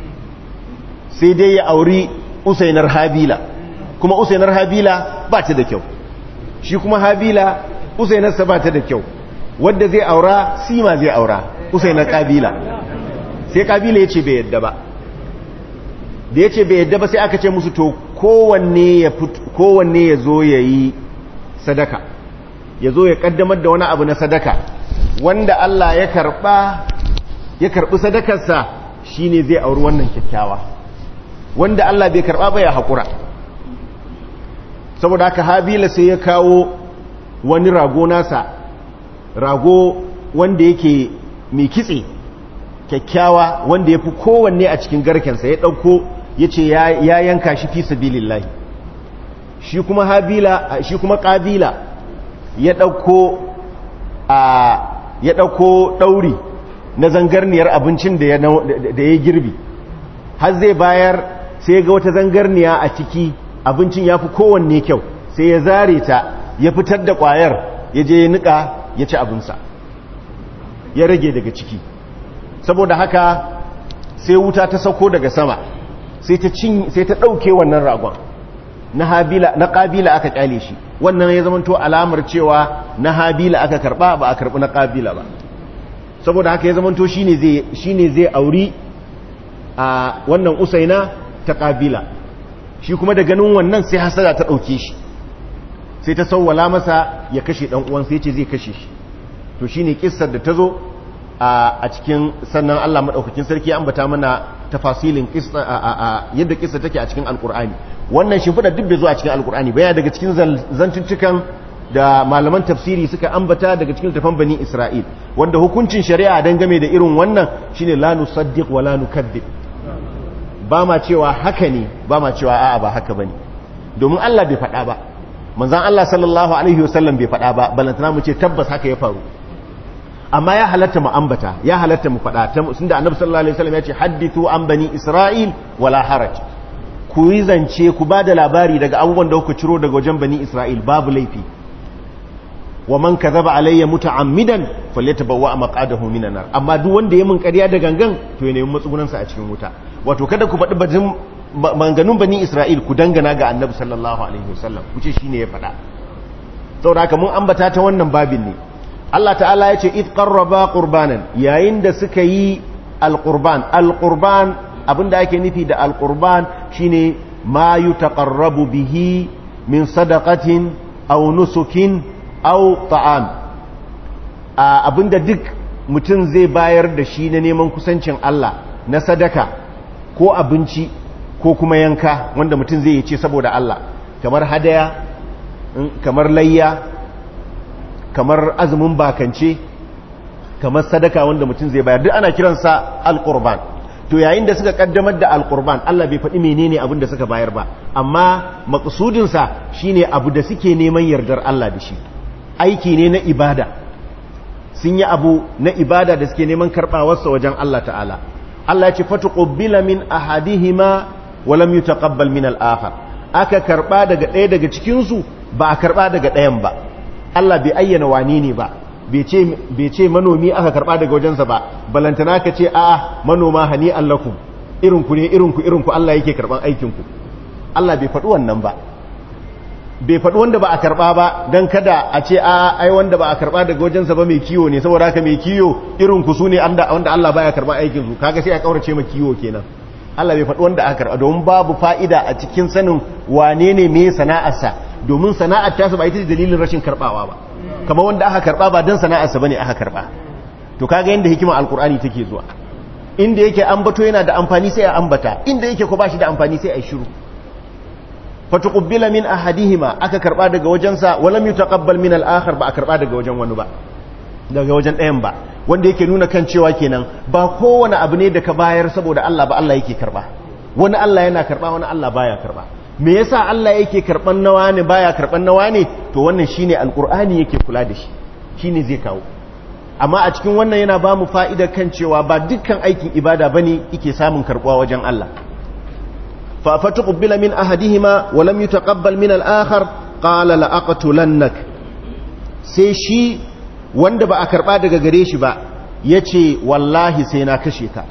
sai dai ya auri usainar habila kuma usainar habila ba ta da kyau shi kuma habila usainarsa ba ta da kyau wadda zai aura sima zai aura usainar kabila sai kabila ya ce bai yadda ba da ya ce bai yadda ba sai aka ce musu to kowanne ya zo ya yi sadaka ya zo ya kaddamar da wani abu na sadaka wanda Allah ya karba ya karbi sadakarsa shine zai auri wannan kyakkyawa wanda Allah bai karba ba ya hakura saboda haka Habila sai ya kawo wani rago nasa rago wanda yake mai kitse kyakkyawa wanda ya fi kowanne a cikin garkensa ya ɗauko ya ce ya yanka shi fi sabilillahi shi kuma habila shi kuma ƙabila ya ɗauko a ya ɗauko ɗauri na zangarniyar abincin da ya girbi har zai bayar sai ga wata zangarniya a ciki abincin ya fi kowanne kyau sai ya zare ta ya fitar da ƙwayar ya je ya niƙa ya ci abinsa ya rage daga ciki saboda haka sai wuta ta sauko daga sama sai ta ɗauke wannan ragon na habila na ƙabila aka ƙyale shi wannan ya zamanto alamar cewa na habila aka karɓa ba a karɓi na ƙabila ba saboda haka ya zamanto shine zai shine zai auri a wannan usaina ta ƙabila shi kuma da ganin wannan sai hasada ta ɗauke shi sai ta sauwala masa ya kashe ɗan uwan sai ce zai kashe shi to shine kissar da ta zo a cikin sannan Allah maɗaukakin sarki ya ambata mana tafasilin yadda kissa take a cikin alkur'ani wannan shimfiɗa duk bai zo a cikin alkur'ani baya daga cikin zantuttukan da malaman tafsiri suka ambata daga cikin tafan bani isra'il wanda hukuncin shari'a don game da irin wannan shine la nusaddiq wa la nukaddib ba ma cewa haka ne ba ma cewa a'a ba haka bane domin Allah bai faɗa ba manzon Allah sallallahu alaihi wasallam bai faɗa ba balantana mu ce tabbas haka ya faru amma ya halatta mu ambata ya halatta mu faɗa sun da annabi sallallahu alaihi wasallam ya ce haddithu an bani isra'il wala haraj ku yi zance ku ba da labari daga abubuwan da kuka ciro daga wajen bani isra'il babu laifi wa man kadhaba alayya muta'ammidan falyatabawwa maqadahu minan nar amma duk wanda ya mun ƙarya da gangan to ya nemi matsugunan sa a cikin wuta wato kada ku faɗi bajin manganun bani isra'il ku dangana ga annabi sallallahu alaihi wasallam ku ce shine ya faɗa saboda haka mun ambata ta wannan babin ne Allah ta'ala ya ce id qarraba qurbanan yayin da suka yi alqurban alqurban abinda ake nufi da alqurban shine ma yutaqarrabu bihi min sadaqatin aw nusukin aw ta'am abinda duk mutum zai bayar da shi na neman kusancin Allah na sadaka ko abinci ko kuma yanka wanda mutum zai yi ce saboda Allah kamar hadaya kamar layya kamar azumin bakance kamar sadaka wanda mutum zai bayar duk ana kiransa alqurban to yayin da suka kaddamar da alqurban Allah bai faɗi menene abin da suka bayar ba amma maqsudin sa shine abu da suke neman yardar Allah da shi aiki ne na ibada sun yi abu na ibada da suke neman karɓawar sa wajen Allah ta'ala Allah ya ce fatuqbila min ahadihima wa lam yutaqabbal min al-akhar aka karba daga ɗaya daga cikin su ba a karba daga ɗayan ba Allah bai ayyana wani ne ba bai ce manomi aka karba daga wajensa ba balantana ka ce a manoma hani allakum irinku ne irinku irinku Allah yake karban aikinku Allah bai faɗi wannan ba bai faɗi wanda ba a karba ba don kada a ce a ai wanda ba a karba daga wajensa ba mai kiwo ne saboda haka mai kiwo irinku su ne wanda Allah baya karban aikinsu kaga sai a kaurace ma kiwo kenan Allah bai faɗi wanda aka karɓa domin babu fa'ida a cikin sanin wane ne me sana'arsa domin sana'ar tasa ba ita ce dalilin rashin karɓawa ba kamar wanda aka karɓa ba don sana'arsa ba ne aka karɓa to kaga yadda hikimar alkur'ani take zuwa inda yake ambato yana da amfani sai a ambata inda yake ko ba shi da amfani sai a shiru fatuqbila min ahadihima aka karɓa daga wajensa walam yutaqabbal min al-akhar ba a karɓa daga wajen wani ba daga wajen ɗayan ba wanda yake nuna kan cewa kenan ba kowane abu ne da ka bayar saboda Allah ba Allah yake karba wani Allah yana karba wani Allah baya karba me yasa Allah yake karban nawa ne baya karban nawa ne to wannan shine alqur'ani yake kula da shi shine zai kawo amma a cikin wannan yana ba mu fa'idar kan cewa ba dukkan aikin ibada bane yake samun karbuwa wajen Allah fa fatuqbila min ahadihima wa lam yutaqabbal min al-akhar qala la aqtulannak sai shi wanda ba a karba daga gare shi ba ya ce wallahi sai na kashe ka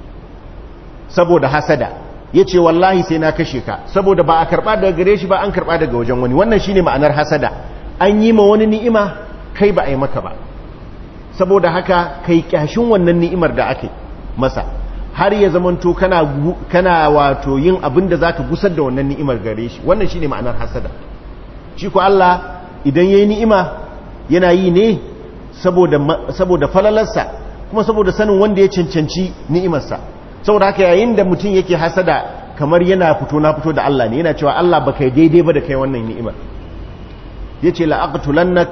saboda hasada ya ce wallahi sai na kashe ka saboda ba a karba daga gare shi ba an karba daga wajen wani wannan shi ne ma'anar hasada an yi ma wani ni'ima kai ba a yi maka ba saboda haka kai kyashin wannan ni'imar da ake masa har ya zamanto kana, kana wato yin abin da za ka gusar da wannan ni'imar gare shi wannan shi ne ma'anar hasada shi ko Allah idan ya yi ni'ima yana yi ne saboda falalarsa kuma saboda sanin wanda ya cancanci ni'imarsa saboda haka yayin da mutum yake hasada kamar yana fito na fito da Allah ne yana cewa Allah ba kai daidai ba da kai wannan ni'imar ya ce la'aqtulannak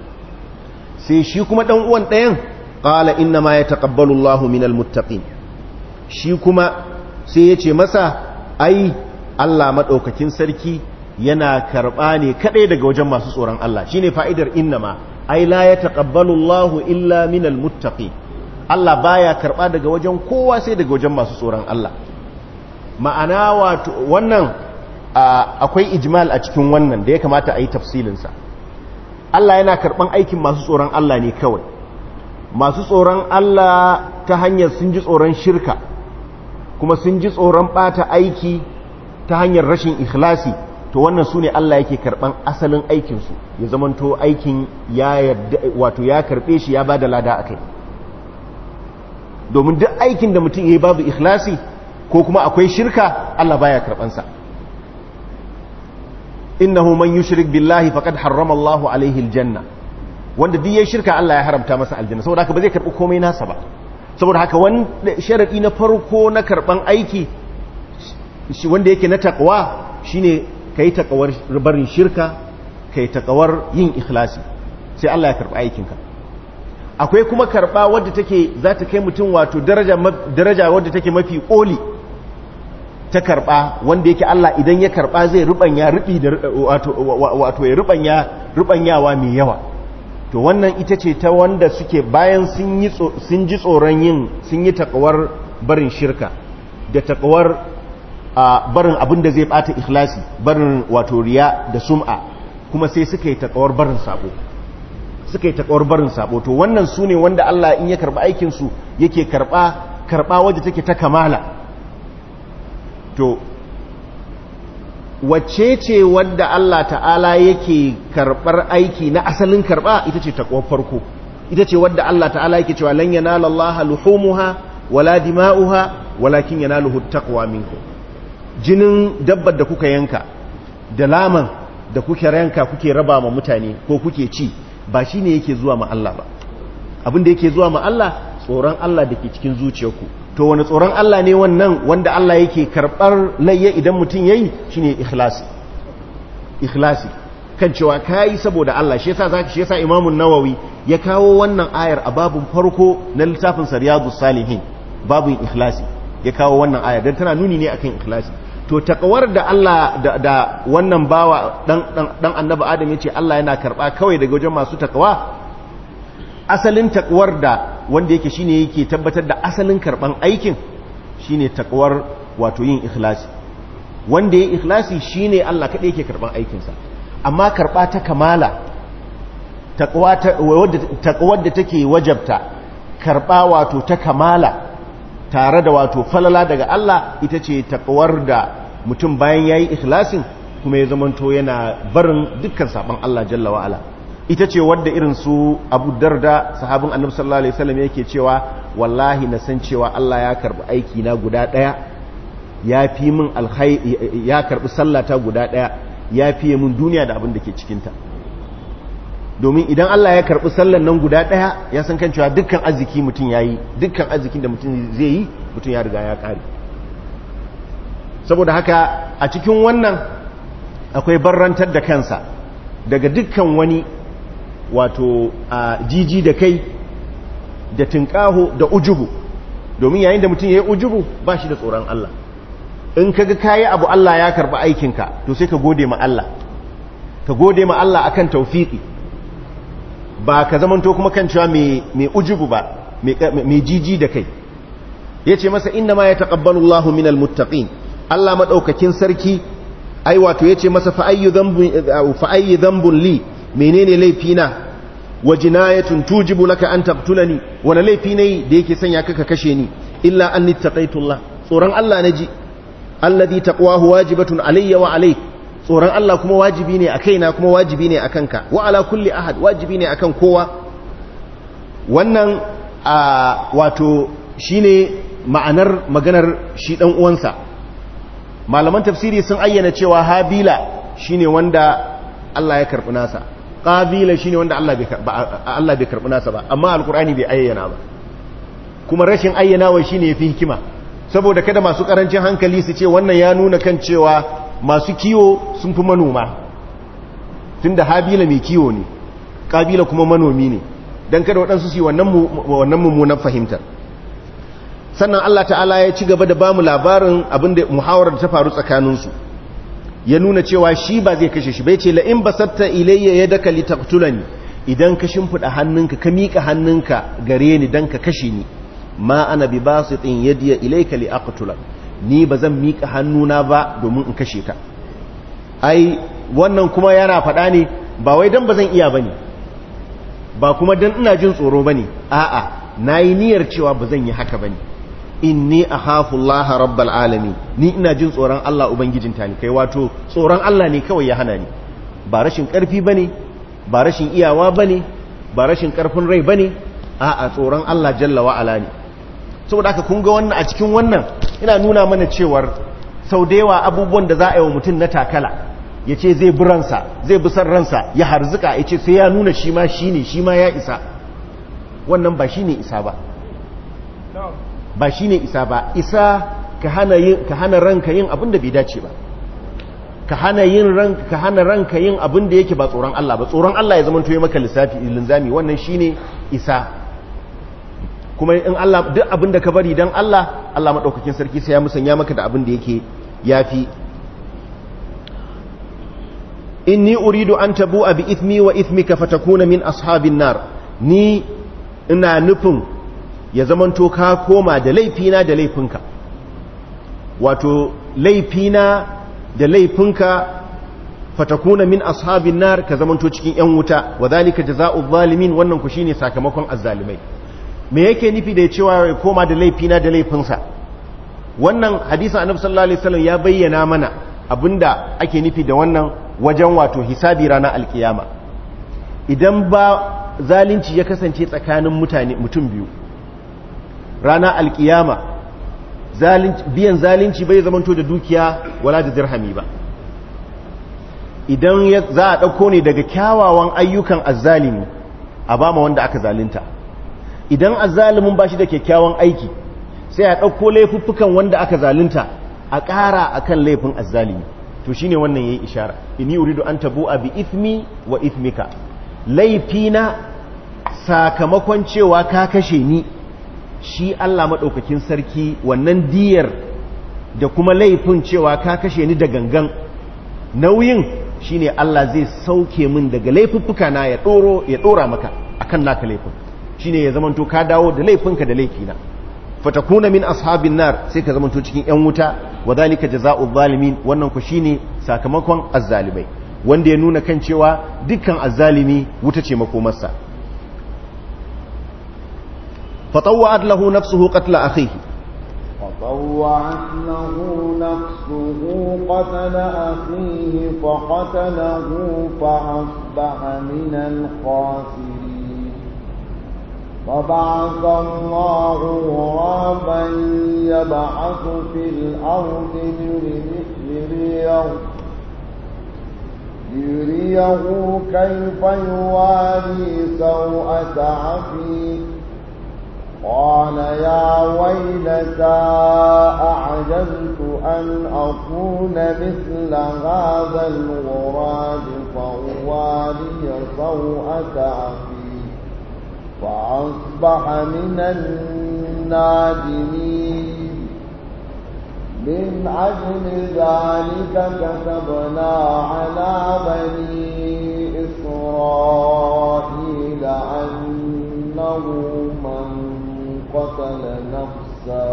sai shi kuma dan uwan ɗayan qala inna ma yataqabbalu Allahu minal muttaqin shi kuma sai ya ce masa ai Allah madaukakin sarki yana karba ne kadai daga wajen masu tsoron Allah shine fa'idar innama ai la ya taƙabbalu Allahu illa minal muttaqi Allah baya karɓa daga wajen kowa sai daga wajen masu tsoron Allah ma'ana wato wannan akwai ijmal a cikin wannan da ya kamata a yi tafsilinsa Allah yana karɓan aikin masu tsoron Allah ne kawai masu tsoron Allah ta hanyar sun ji tsoron shirka kuma sun ji tsoron ɓata aiki ta hanyar rashin ikhlasi to wannan su ne Allah yake karɓan asalin aikinsu ya zamanto aikin ya yarda wato ya karɓe shi ya ba da lada a kai domin duk aikin da mutum ya yi babu ikhlasi ko kuma akwai shirka Allah baya karɓansa innahu man yushrik billahi faqad harrama Allah alaihi aljanna wanda duk yayin shirka Allah ya haramta masa aljanna saboda haka ba zai karɓi komai nasa ba saboda haka wanda sharadi na farko na karɓan aiki wanda yake na takwa shine ka yi takawar barin shirka ka yi takawar yin ikhlasi sai Allah ya karɓa aikinka akwai kuma karɓa wadda take za ta kai mutum wato daraja wadda take mafi ƙoli ta karɓa wanda yake Allah idan ya karɓa zai rubanya rubi da wato ya rubanya rubanyawa mai yawa to wannan ita ce ta wanda suke bayan sun yi sun ji tsoron yin sun yi takawar barin shirka da takawar a barin abin da zai bata ikhlasi barin wato riya da sum'a kuma sai suka yi takawar barin sabo suka yi takawar barin sabo to wannan su ne wanda Allah in ya karba aikin su yake karba karba wadda take ta kamala to wacce ce wadda Allah ta'ala yake karbar aiki na asalin karba ita ce takawar farko ita ce wadda Allah ta'ala yake cewa lan yanala Allah luhumuha wala dima'uha walakin yanaluhu taqwa minkum jinin dabbar da kuka yanka da laman da kuke ranka kuke raba ma mutane ko kuke ci ba shi ne yake zuwa ma Allah ba abin da yake zuwa ma Allah tsoron Allah da ke cikin zuciyarku to wani tsoron Allah ne wannan wanda Allah yake karɓar layya idan mutum ya yi shi ne ikhlasi ikhlasi kan cewa ka yi saboda Allah shi yasa zaka shi yasa imamun nawawi ya kawo wannan ayar a babun farko na littafin sariyadus salihin babun ikhlasi ya kawo wannan ayar dan tana nuni ne akan ikhlasi to takawar da Allah da, da wannan bawa dan dan, dan annabi Adam yace Allah yana karba kawai daga wajen masu takawa asalin takwar da wanda yake shine yake tabbatar da asalin karban aikin shine takwar wato yin ikhlasi wanda yayi ikhlasi shine Allah kadai yake karban aikin sa amma karba ta kamala takwa ta wadda takwar da take wajabta karba wato ta kamala tare da wato falala daga Allah ita ce takwar da mutum bayan yayi ikhlasin kuma ya zamanto yana barin dukkan saban Allah jalla wa ala ita ce wadda irin su Abu Darda sahabin Annabi sallallahu alaihi wasallam yake cewa wallahi na san cewa Allah ya karbi aiki na guda daya ya fi min alhai ya karbi sallata guda daya ya fiye min duniya da abin da ke cikinta domin idan Allah ya karbi sallan nan guda daya ya san kan cewa dukkan arziki mutum yayi dukkan arzikin da mutum zai yi mutum ya riga ya kare saboda haka a cikin wannan akwai barrantar da kansa daga dukkan wani wato a jiji da kai da tinkaho da ujubu domin yayin da mutum ya yi ujubu ba shi da tsoron Allah in kaga kayi abu Allah ya karba aikinka to sai ka gode ma Allah ka gode ma Allah akan tawfiki ba ka zamanto kuma kan cewa mai ujubu ba mai jiji da kai yace masa inna ma yataqabbalu Allahu minal muttaqin Allah madaukakin sarki ai wato yace masa fa ayyu dhanbun fa ayyu dhanbun li menene laifina wa jinayatun tujibu laka an taqtulani wala laifi ne da yake sanya ka kashe ni illa anni taqaitullah tsoron Allah naji alladhi taqwahu wajibatun alayya wa alayk tsoron Allah kuma wajibi ne a kaina kuma wajibi ne a kanka wa ala kulli ahad wajibi ne akan kowa wannan wato shine ma'anar maganar shi dan uwansa malaman tafsiri sun ayyana cewa habila shine wanda Allah ya karbi nasa qabila shine wanda Allah bai Allah bai karbi nasa ba amma alqur'ani bai ayyana ba kuma rashin ayyanawa shine yafi hikima saboda kada masu karancin hankali su ce wannan ya nuna kan cewa masu kiwo sun fi manoma tunda habila mai kiwo ne kabila kuma manomi ne dan kada waɗansu su yi wannan wannan mummunan fahimtar sannan Allah ta'ala ya ci gaba da bamu labarin abinda muhawarar da ta faru tsakaninsu ya nuna cewa shi ba zai kashe shi bai ce la'in basatta ilayya yadaka litaqtulani idan ka shimfida hannunka ka mika hannunka gare ni dan ka kashe ni ma ana bi basitin yadiya ilayka li aqtulak ni bazan mika hannuna ba domin in kashe ka ai wannan kuma yana faɗa ne ba wai dan bazan iya bane ba kuma dan ina jin tsoro bane a'a nayi niyyar cewa bazan yi haka bane inni akhafu Allah rabbal alamin ni ina jin tsoron Allah ubangijin talikai wato tsoron Allah ne kawai ya hana ni ba rashin karfi bane ba rashin iyawa bane ba rashin karfin rai bane a'a tsoron Allah jalla wa ala ne saboda haka kun ga wannan a cikin wannan ina nuna mana cewar sau da yawa abubuwan da za a yi wa mutum na takala ya ce zai bi ransa zai bi san ransa ya harzuka ya ce sai ya nuna shi ma shi ne shi ma ya isa wannan ba shi ne isa ba ba shi ne isa ba isa ka hana ranka yin abin da bai dace ba ka hana yin ranka ka hana ranka yin abin da yake ba tsoron Allah ba tsoron Allah ya zama toye maka lissafi linzami wannan shine isa kuma in Allah duk abin da ka bari dan Allah Allah madaukakin sarki sai ya musanya maka da abin da yake yafi inni uridu an tabu'a bi ithmi wa ithmika fatakuna min ashabin nar ni ina nufin ya zamanto ka koma da laifina da laifinka wato laifina da laifinka fatakuna min ashabin nar ka zamanto cikin yan wuta wa zalika jazaa'u zalimin wannan ku shine sakamakon azzalimai me yake nufi da cewa ya koma da laifina da laifinsa wannan hadisin annabi sallallahu alaihi wasallam ya bayyana mana abinda ake nufi da wannan wajen wato hisabi ranar alkiyama idan ba zalunci ya kasance tsakanin mutane mutum biyu rana alkiyama biyan zalunci bai zamanto da dukiya wala da dirhami ba idan za a ɗauko ne daga kyawawan ayyukan azzalimi a ba ma wanda aka zalunta idan azzalimin ba shi da kyakkyawan aiki sai a ɗauko laifuffukan wanda aka zalunta a ƙara a kan laifin azzalimi to shi ne wannan ya yi ishara ini uridu an tabu a bi ithmi wa ithmika laifina sakamakon cewa ka kashe ni shi Allah maɗaukakin sarki wannan diyar da kuma laifin cewa ka kashe ni da gangan nauyin shine Allah zai sauke min daga laifuffuka na ya ɗoro ya ɗora maka akan naka laifin shine ya zamanto ka dawo da laifinka da laifina fatakuna min ashabin nar sai ka zamanto cikin yan wuta wa zalika jazaa'u zalimin wannan ku shine sakamakon azzalimai wanda ya nuna kan cewa dukkan azzalimi wuta ce makomarsa فطوعت له نفسه قتل أخيه فطوعت له نفسه قتل أخيه فقتله فأصبح من الخاسرين فبعث الله غرابا يبعث في الأرض ليريه ليريه كيف يواري سوءة عفيه قال يا ويلتى أعجزت أن أكون مثل هذا الغراب فأواري سوءة أخي فأصبح من النادمين من أجل ذلك كتبنا على بني إسرائيل أنه من قتل نفسا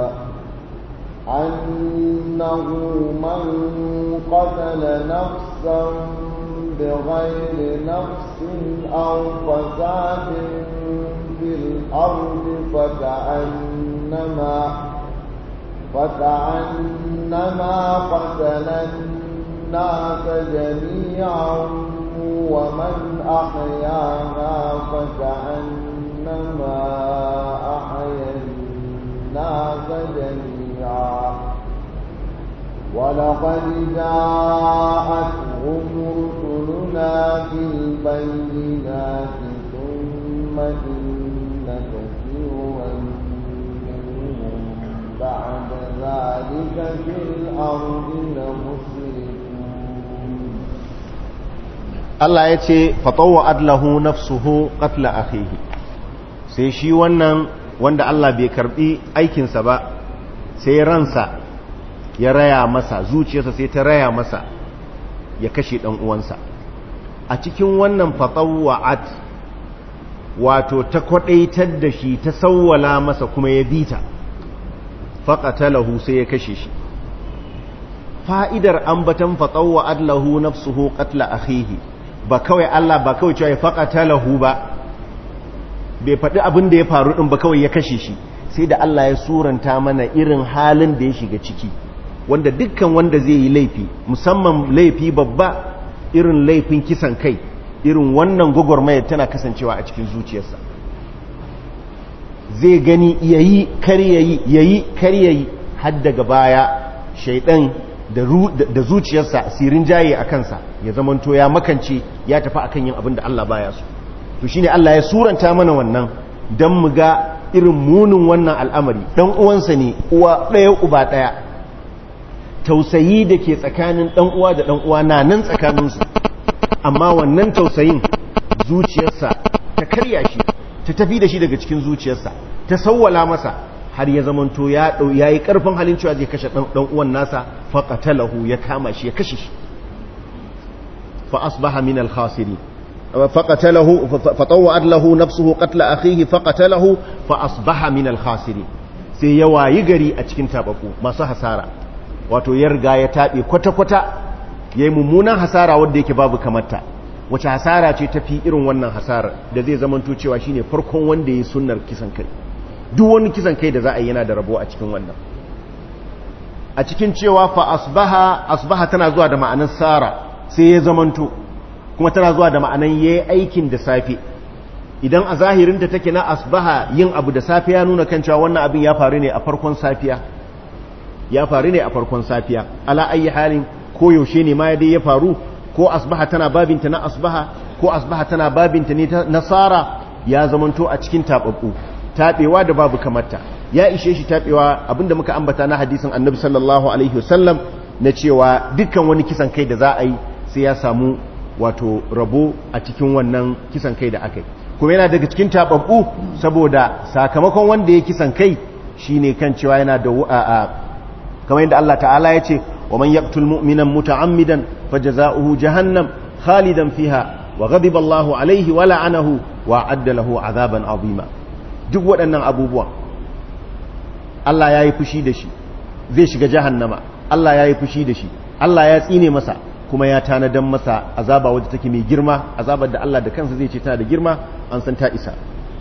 أنه من قتل نفسا بغير نفس أو فساد في الأرض فكأنما فكأنما قتل الناس جميعا ومن أحياها فكأنما أحيا الناس جميعا ولقد جاءتهم رسلنا بالبينات ثم إن كثيرا منهم بعد ذلك في الأرض لمسرفون Allah ya ce fatawa adlahu nafsuhu qatla akhihi sai shi wannan wanda Allah bai karbi aikinsa ba sai ransa ya raya masa zuciyarsa sai ta raya masa ya kashe dan uwansa a cikin wannan fatawa'at wato ta kwadaitar da shi ta sawwala masa kuma ya bita faqatalahu sai ya kashe shi fa'idar ambatan fatawa'at lahu nafsuhu qatla akhihi ba kawai Allah ba kawai cewa ya faqatalahu ba bai faɗi abin da ya faru ɗin ba kawai ya kashe shi sai da Allah ya suranta mana irin halin da ya shiga ciki wanda dukkan wanda zai yi laifi musamman laifi babba irin laifin kisan kai irin wannan gwagwarmayar tana kasancewa a cikin zuciyarsa zai gani yayi kar yayi yayi kar yayi har daga baya shaidan da zuciyarsa sirin jaye a kansa ya zamanto ya makance ya tafi akan yin abin da Allah baya so to shine Allah ya suranta mana wannan dan mu ga irin munin wannan al'amari dan uwansa ne uwa ɗaya uba ɗaya tausayi da ke tsakanin dan uwa da dan uwa na nan tsakaninsu amma wannan tausayin zuciyarsa ta karya shi ta tafi da shi daga cikin zuciyarsa ta sawwala masa har ya zamanto ya yi karfin halin cewa zai kashe dan uwan nasa faqatalahu ya kama shi ya kashe shi fa asbaha min al-khasirin فقتله فطوعت له نفسه قتل أخيه فقتله فأصبح من الخاسرين sai ya wayi gari a cikin tabaku masu hasara wato ya riga ya taɓe kwata-kwata ya yi mummunan hasara wadda yake babu kamata wace hasara ce tafi irin wannan hasara da zai zamanto cewa shine farkon wanda ya yi sunnar kisan kai duk wani kisan kai da za a yi yana da rabo a cikin wannan a cikin cewa fa asbaha asbaha tana zuwa da ma'anar sara sai ya zamanto kuma tana zuwa da ma'anan yayi aikin da safe idan a zahirinta take na asbaha yin abu da safe ya nuna kan cewa wannan abin ya faru ne a farkon safiya ya faru ne a farkon safiya ala ayi halin ko yaushe ne ma dai ya faru ko asbaha tana babinta na asbaha ko asbaha tana babinta ne ta nasara ya zamanto a cikin tababbu tabewa da babu kamarta ya ishe shi tabewa abinda muka ambata na hadisin annabi sallallahu alaihi wasallam na cewa dukkan wani kisan kai da za a yi sai ya samu wato rabo a cikin wannan kisan kai da aka yi kuma yana daga cikin tababbu saboda sakamakon wanda ya kisan kai shine kan cewa yana da a kamar yadda Allah ta'ala ya ce wa man yaqtul mu'minan muta'ammidan fajaza'uhu jahannam khalidan fiha wa ghadiba Allahu alaihi wa la'anahu wa adda lahu azaban azima duk waɗannan abubuwan Allah ya yi fushi da shi zai shiga jahannama Allah ya yi fushi da shi Allah ya tsine masa kuma ya tanadan masa azaba wadda take mai girma azabar da Allah da kansa zai ce tana da girma an san ta isa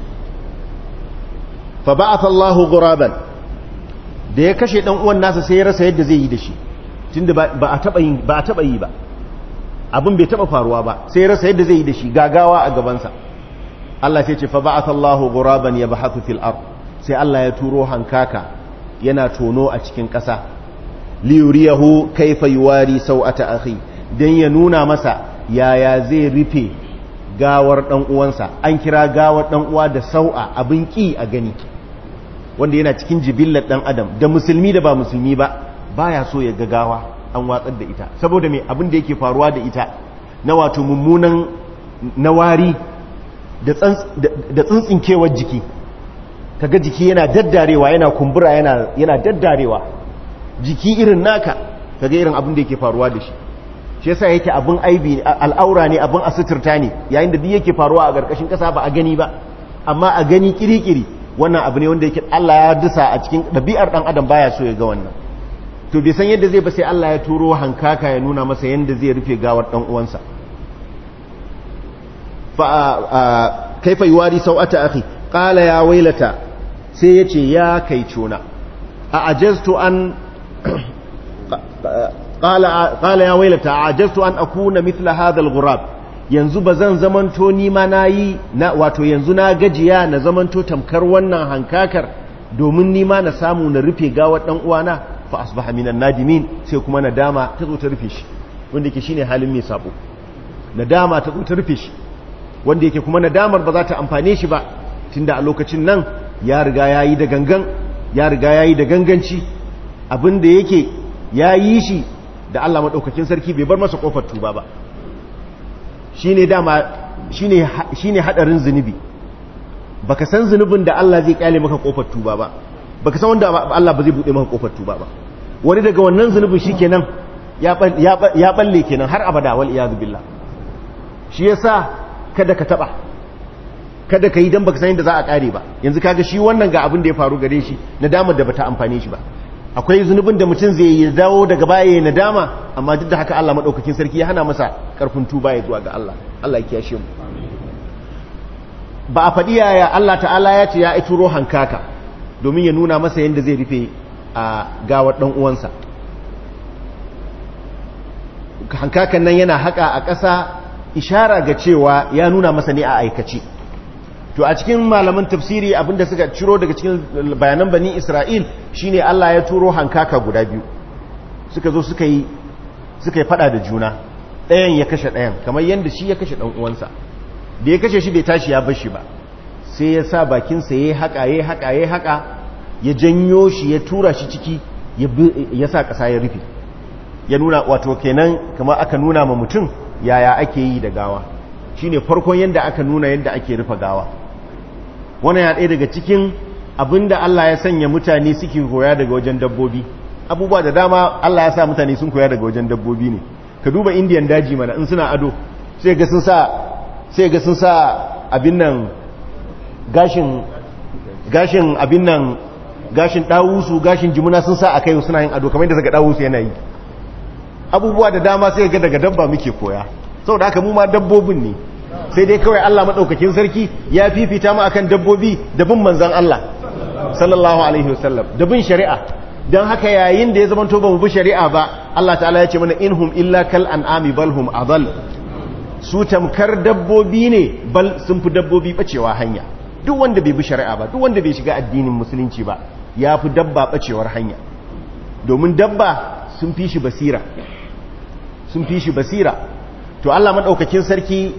fa ba'atha Allahu ghuraban da ya kashe dan uwan nasa sai ya rasa yadda zai yi da shi tunda ba a taba yi ba a taba yi ba abin bai taba faruwa ba sai ya rasa yadda zai yi da shi gagawa a gaban sa Allah sai ce fa ba'athallahu ghuraban yabhathu fil ard sai Allah ya turo hankaka yana tono a cikin ƙasa li yuriyahu kayfa yuwari sau'ata akhi dan ya nuna masa yaya zai rufe gawar dan uwansa an kira gawar dan uwa da sau'a abin ki a gani wanda yana cikin jibillar dan adam da musulmi da ba musulmi ba baya so ya ga gawa an watsar da ita saboda me abin da yake faruwa da ita na wato mummunan nawari da tsintsinkewar jiki kaga jiki yana daddarewa yana kumbura yana yana daddarewa jiki irin naka kaga irin abin da yake faruwa da shi shi yasa yake abin aibi al'aura ne abin asuturta ne yayin da duk yake faruwa a ƙarƙashin ƙasa ba a gani ba amma a gani kirikiri wannan abu ne wanda yake Allah ya dusa a cikin ɗabi'ar ɗan adam baya so ya ga wannan to bai san yadda zai ba sai Allah ya turo hankaka ya nuna masa yadda zai rufe gawar ɗan uwansa fa kaifa yuwari sau'ata akhi qala ya wailata sai yace ya kai cona a ajaztu an qala qala ya wailata ajaztu an akuna mithla hadha al-ghurab yanzu bazan zamanto ni ma nayi na wato yanzu na gajiya na zamanto tamkar wannan hankakar domin ni ma na samu na rufe gawar dan uwana fa asbaha minan nadimin sai kuma nadama ta zo ta rufe shi wanda yake shine halin mai sabo nadama ta zo ta rufe shi wanda yake kuma nadamar ba za ta amfane shi ba tunda a lokacin nan ya riga yayi da gangan ya riga yayi da ganganci abin da yake ya yi shi da Allah madaukakin sarki bai bar masa kofar tuba ba shine dama shine shine hadarin zunubi baka san zunubin da Allah zai kyale maka kofar tuba ba baka san wanda Allah ba zai bude maka kofar tuba ba wani daga wannan zunubin shikenan ya ya balle kenan har abada wal iyad billah shi yasa kada ka taba kada ka yi dan baka san yadda za a kare ba yanzu kaga shi wannan ga abin da ya faru gare shi nadamar da bata amfane shi ba akwai zunubin da mutum zai yi dawo daga baya ya nadama amma duk da haka Allah madaukakin sarki ya hana masa karfin tuba ya zuwa ga Allah Allah ya kiyashe mu ba a faɗi yaya Allah ta'ala ya ce ya ituro hankaka domin ya nuna masa yadda zai rufe a gawar ɗan uwansa hankakan nan yana haka a ƙasa ishara ga cewa ya nuna masa ne a aikace to a cikin malaman tafsiri abinda suka ciro daga cikin bayanan bani isra'il shine Allah ya turo hankaka guda biyu suka zo suka yi suka yi fada da juna ɗayan ya kashe ɗayan kamar yadda shi ya kashe ɗan uwansa da ya kashe shi bai tashi ya bar shi ba sai ya sa bakinsa ya yi haƙa ya yi haƙa ya yi haƙa ya janyo shi ya tura shi ciki ya sa ƙasa ya rufe ya nuna wato kenan kamar aka nuna ma mutum yaya ake yi da gawa shine farkon yadda aka nuna yadda ake rufe gawa wannan ya ɗaya daga cikin abinda Allah ya sanya mutane suke koya daga wajen dabbobi abubuwa da dama Allah ya sa mutane sun koya daga wajen dabbobi ne ka duba indiyan daji mana in suna ado sai ga sun sa sai ga sun sa abin nan gashin gashin abin nan gashin dawusu gashin jimuna sun sa akai suna yin ado kamar yadda daga dawusu yana yi abubuwa da dama sai ga daga dabba muke koya saboda haka mu ma dabbobin ne sai dai kawai Allah madaukakin sarki ya fifita mu akan dabbobi da bin manzon Allah sallallahu alaihi wasallam da bin shari'a dan haka yayin da ya zama to ba mu bi shari'a ba Allah ta'ala ya ce mana inhum illa kal an'ami bal hum adall su tamkar dabbobi ne bal sun fi dabbobi bacewa hanya duk wanda bai bi shari'a ba duk wanda bai shiga addinin musulunci ba ya fi dabba bacewar hanya domin dabba sun fi shi basira sun fi shi basira to Allah madaukakin sarki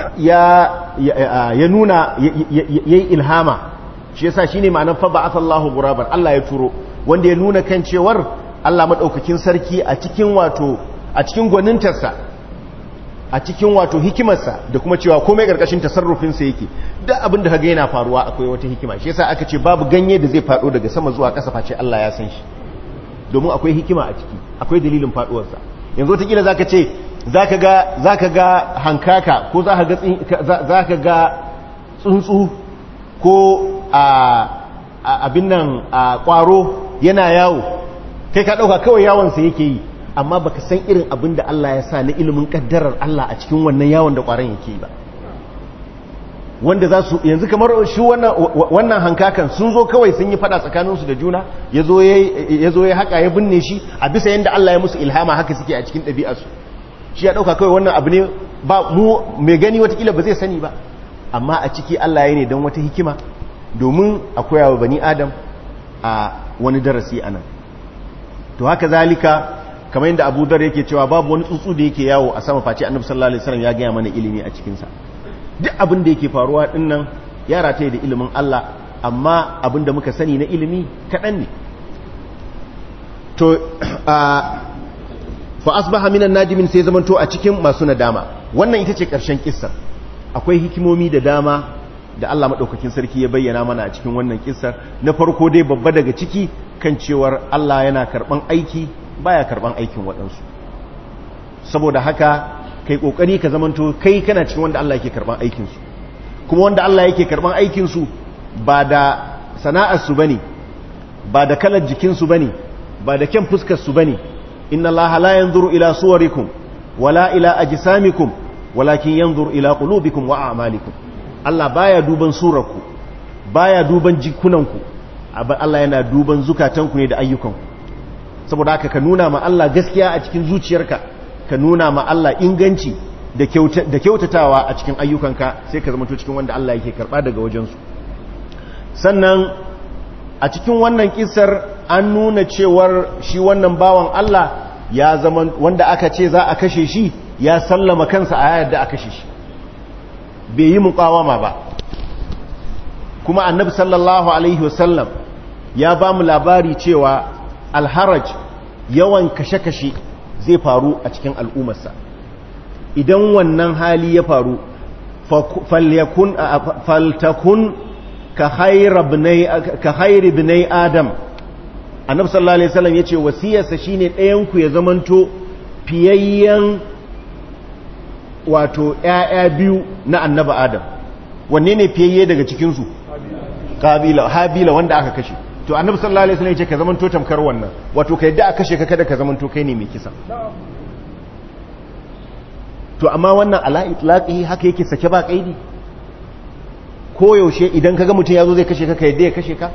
ya ya nuna yayi ilhama shi yasa shine ma'anar fa ba'athallahu ghuraban Allah ya turo wanda ya nuna kan cewar Allah madaukakin sarki a cikin wato a cikin gwanintarsa a cikin wato hikimarsa da kuma cewa komai karkashin tasarrufinsa yake duk abin da kaga yana faruwa akwai wata hikima shi yasa aka ce babu ganye da zai faɗo daga sama zuwa ƙasa face Allah ya san shi domin akwai hikima a ciki akwai dalilin faɗuwarsa yanzu wataƙila zaka ce zaka ga zaka ga hankaka ko zaka ga zaka ga tsuntsu ko a abin nan a kwaro yana yawo kai ka ɗauka kawai yawonsa yake yi amma baka san irin abin da Allah ya sa na ilimin kaddarar Allah a cikin wannan yawon da kwaron yake ba wanda za su yanzu kamar shi wannan hankakan sun zo kawai sun yi fada tsakaninsu da juna ya zo ya haka ya binne shi a bisa yadda Allah ya musu ilhama haka suke a cikin ɗabi'arsu shi ya ɗauka kawai wannan abu ne ba mu mai gani watakila ba zai sani ba amma a ciki Allah ya ne don wata hikima domin akwai wa bani adam a wani darasi a nan to haka zalika kamar yadda abu dar yake cewa babu wani tsuntsu da yake yawo a sama face annabi sallallahu alaihi wasallam ya gaya mana ilimi a cikinsa duk abin da yake faruwa din nan ya rataye da ilimin Allah amma abin da muka sani na ilimi kaɗan ne to fa asbaha minan najimin sai zamanto a cikin masu nadama wannan ita ce ƙarshen kissar akwai hikimomi da dama da Allah maɗaukakin sarki ya bayyana mana a cikin wannan kissar na farko dai babba daga ciki kan cewar Allah yana karɓan aiki baya karɓan aikin waɗansu saboda haka kai ƙoƙari ka zamanto kai kana cikin wanda Allah yake karɓan aikinsu kuma wanda Allah yake karɓan aikinsu ba da sana'arsu ba ne ba da kalar jikinsu ba ne ba da kyan fuskarsu ba ne inna Allah la yanzuru ila suwarikum wala ila ajsamikum walakin yanzuru ila qulubikum wa a'malikum Allah baya duban surarku baya duban jikunanku Allah yana duban zukatanku ne da ayyukanku saboda haka ka nuna ma Allah gaskiya a cikin zuciyarka ka nuna ma Allah inganci da kyautatawa a cikin ayyukanka sai ka zama cikin wanda Allah yake karba daga wajensu sannan a cikin wannan kisar an nuna cewar shi wannan bawan Allah ya zama wanda aka ce za a kashe shi ya sallama kansa a yadda a kashe shi bai yi muƙawama ba kuma annabi sallallahu alaihi wasallam ya ba mu labari cewa alharaj yawan kashe-kashe zai faru a cikin al'ummarsa idan wannan hali ya faru faltakun ka hairi binai adam annabi sallallahu alaihi wasallam yace wasiyarsa shine ɗayan ku ya zamanto fiyayyen wato ƴaƴa biyu na annabi adam wanne ne fiyayye daga cikin su kabila habila wanda aka kashe to annabi sallallahu alaihi wasallam yace ka zamanto tamkar wannan wato ka yadda aka kashe ka kada ka zamanto kai ne mai kisa to amma wannan ala itlaqihi haka yake sake ba kaidi ko yaushe idan kaga mutum yazo zai kashe ka ka yadda ya kashe ka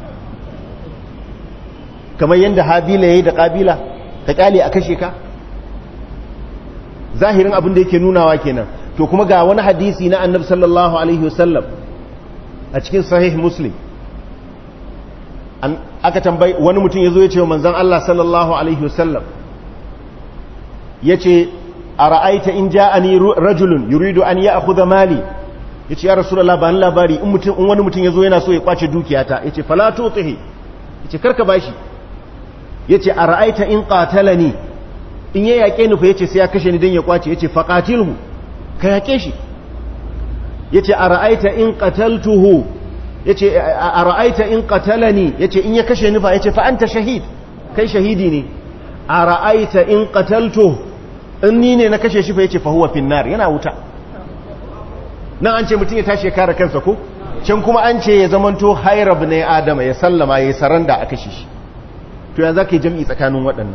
kamar yadda habila yayi da kabila ka kyale a kashe ka zahirin abin da yake nunawa kenan to kuma ga wani hadisi na annabi sallallahu alaihi wasallam a cikin sahih muslim aka tambayi wani mutum yazo ya ce wa manzon Allah sallallahu alaihi wasallam yace ara'aita in ja'ani rajulun yuridu an ya'khudha mali yace ya rasulullah ba labari in mutum in wani mutum yazo yana so ya kwace dukiyata yace fala tutihi yace karka bashi yace ara'aita in qatalani in ya yake ni fa yace sai ya kashe ni dan ya kwace yace faqatilhu ka yake shi yace ara'aita in qataltuhu yace ara'aita in qatalani yace in ya kashe ni fa yace fa anta shahid kai shahidi ne ara'aita in qataltuhu in ni ne na kashe shi fa yace fa huwa finnar yana wuta nan an ce mutum ya tashi ya kare kansa ko can kuma an ce ya zamanto hairab ne adama ya sallama ya saranda a kashe shi to ya zaka yi jam'i tsakanin waɗannan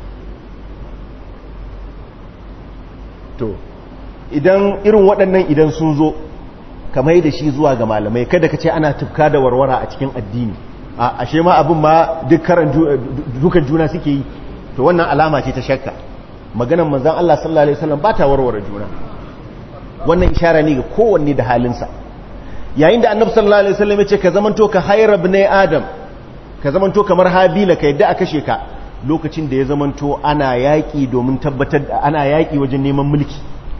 to idan irin waɗannan idan sun zo kamar da shi zuwa ga malamai kada ka ce ana tufka da warwara a cikin addini a ashe ma abin ma dukan juna suke yi to wannan alama ce ta shakka maganan manzan Allah sallallahu Alaihi wasallam ba ta warware juna wannan ishara ne ga kowanne da halinsa yayin da annabi sallallahu Alaihi wasallam ya ce ka zamanto ka hairab ne adam ka zamanto kamar habila ka yadda a kashe ka lokacin da ya zamanto ana yaƙi domin tabbatar da ana yaƙi wajen neman mulki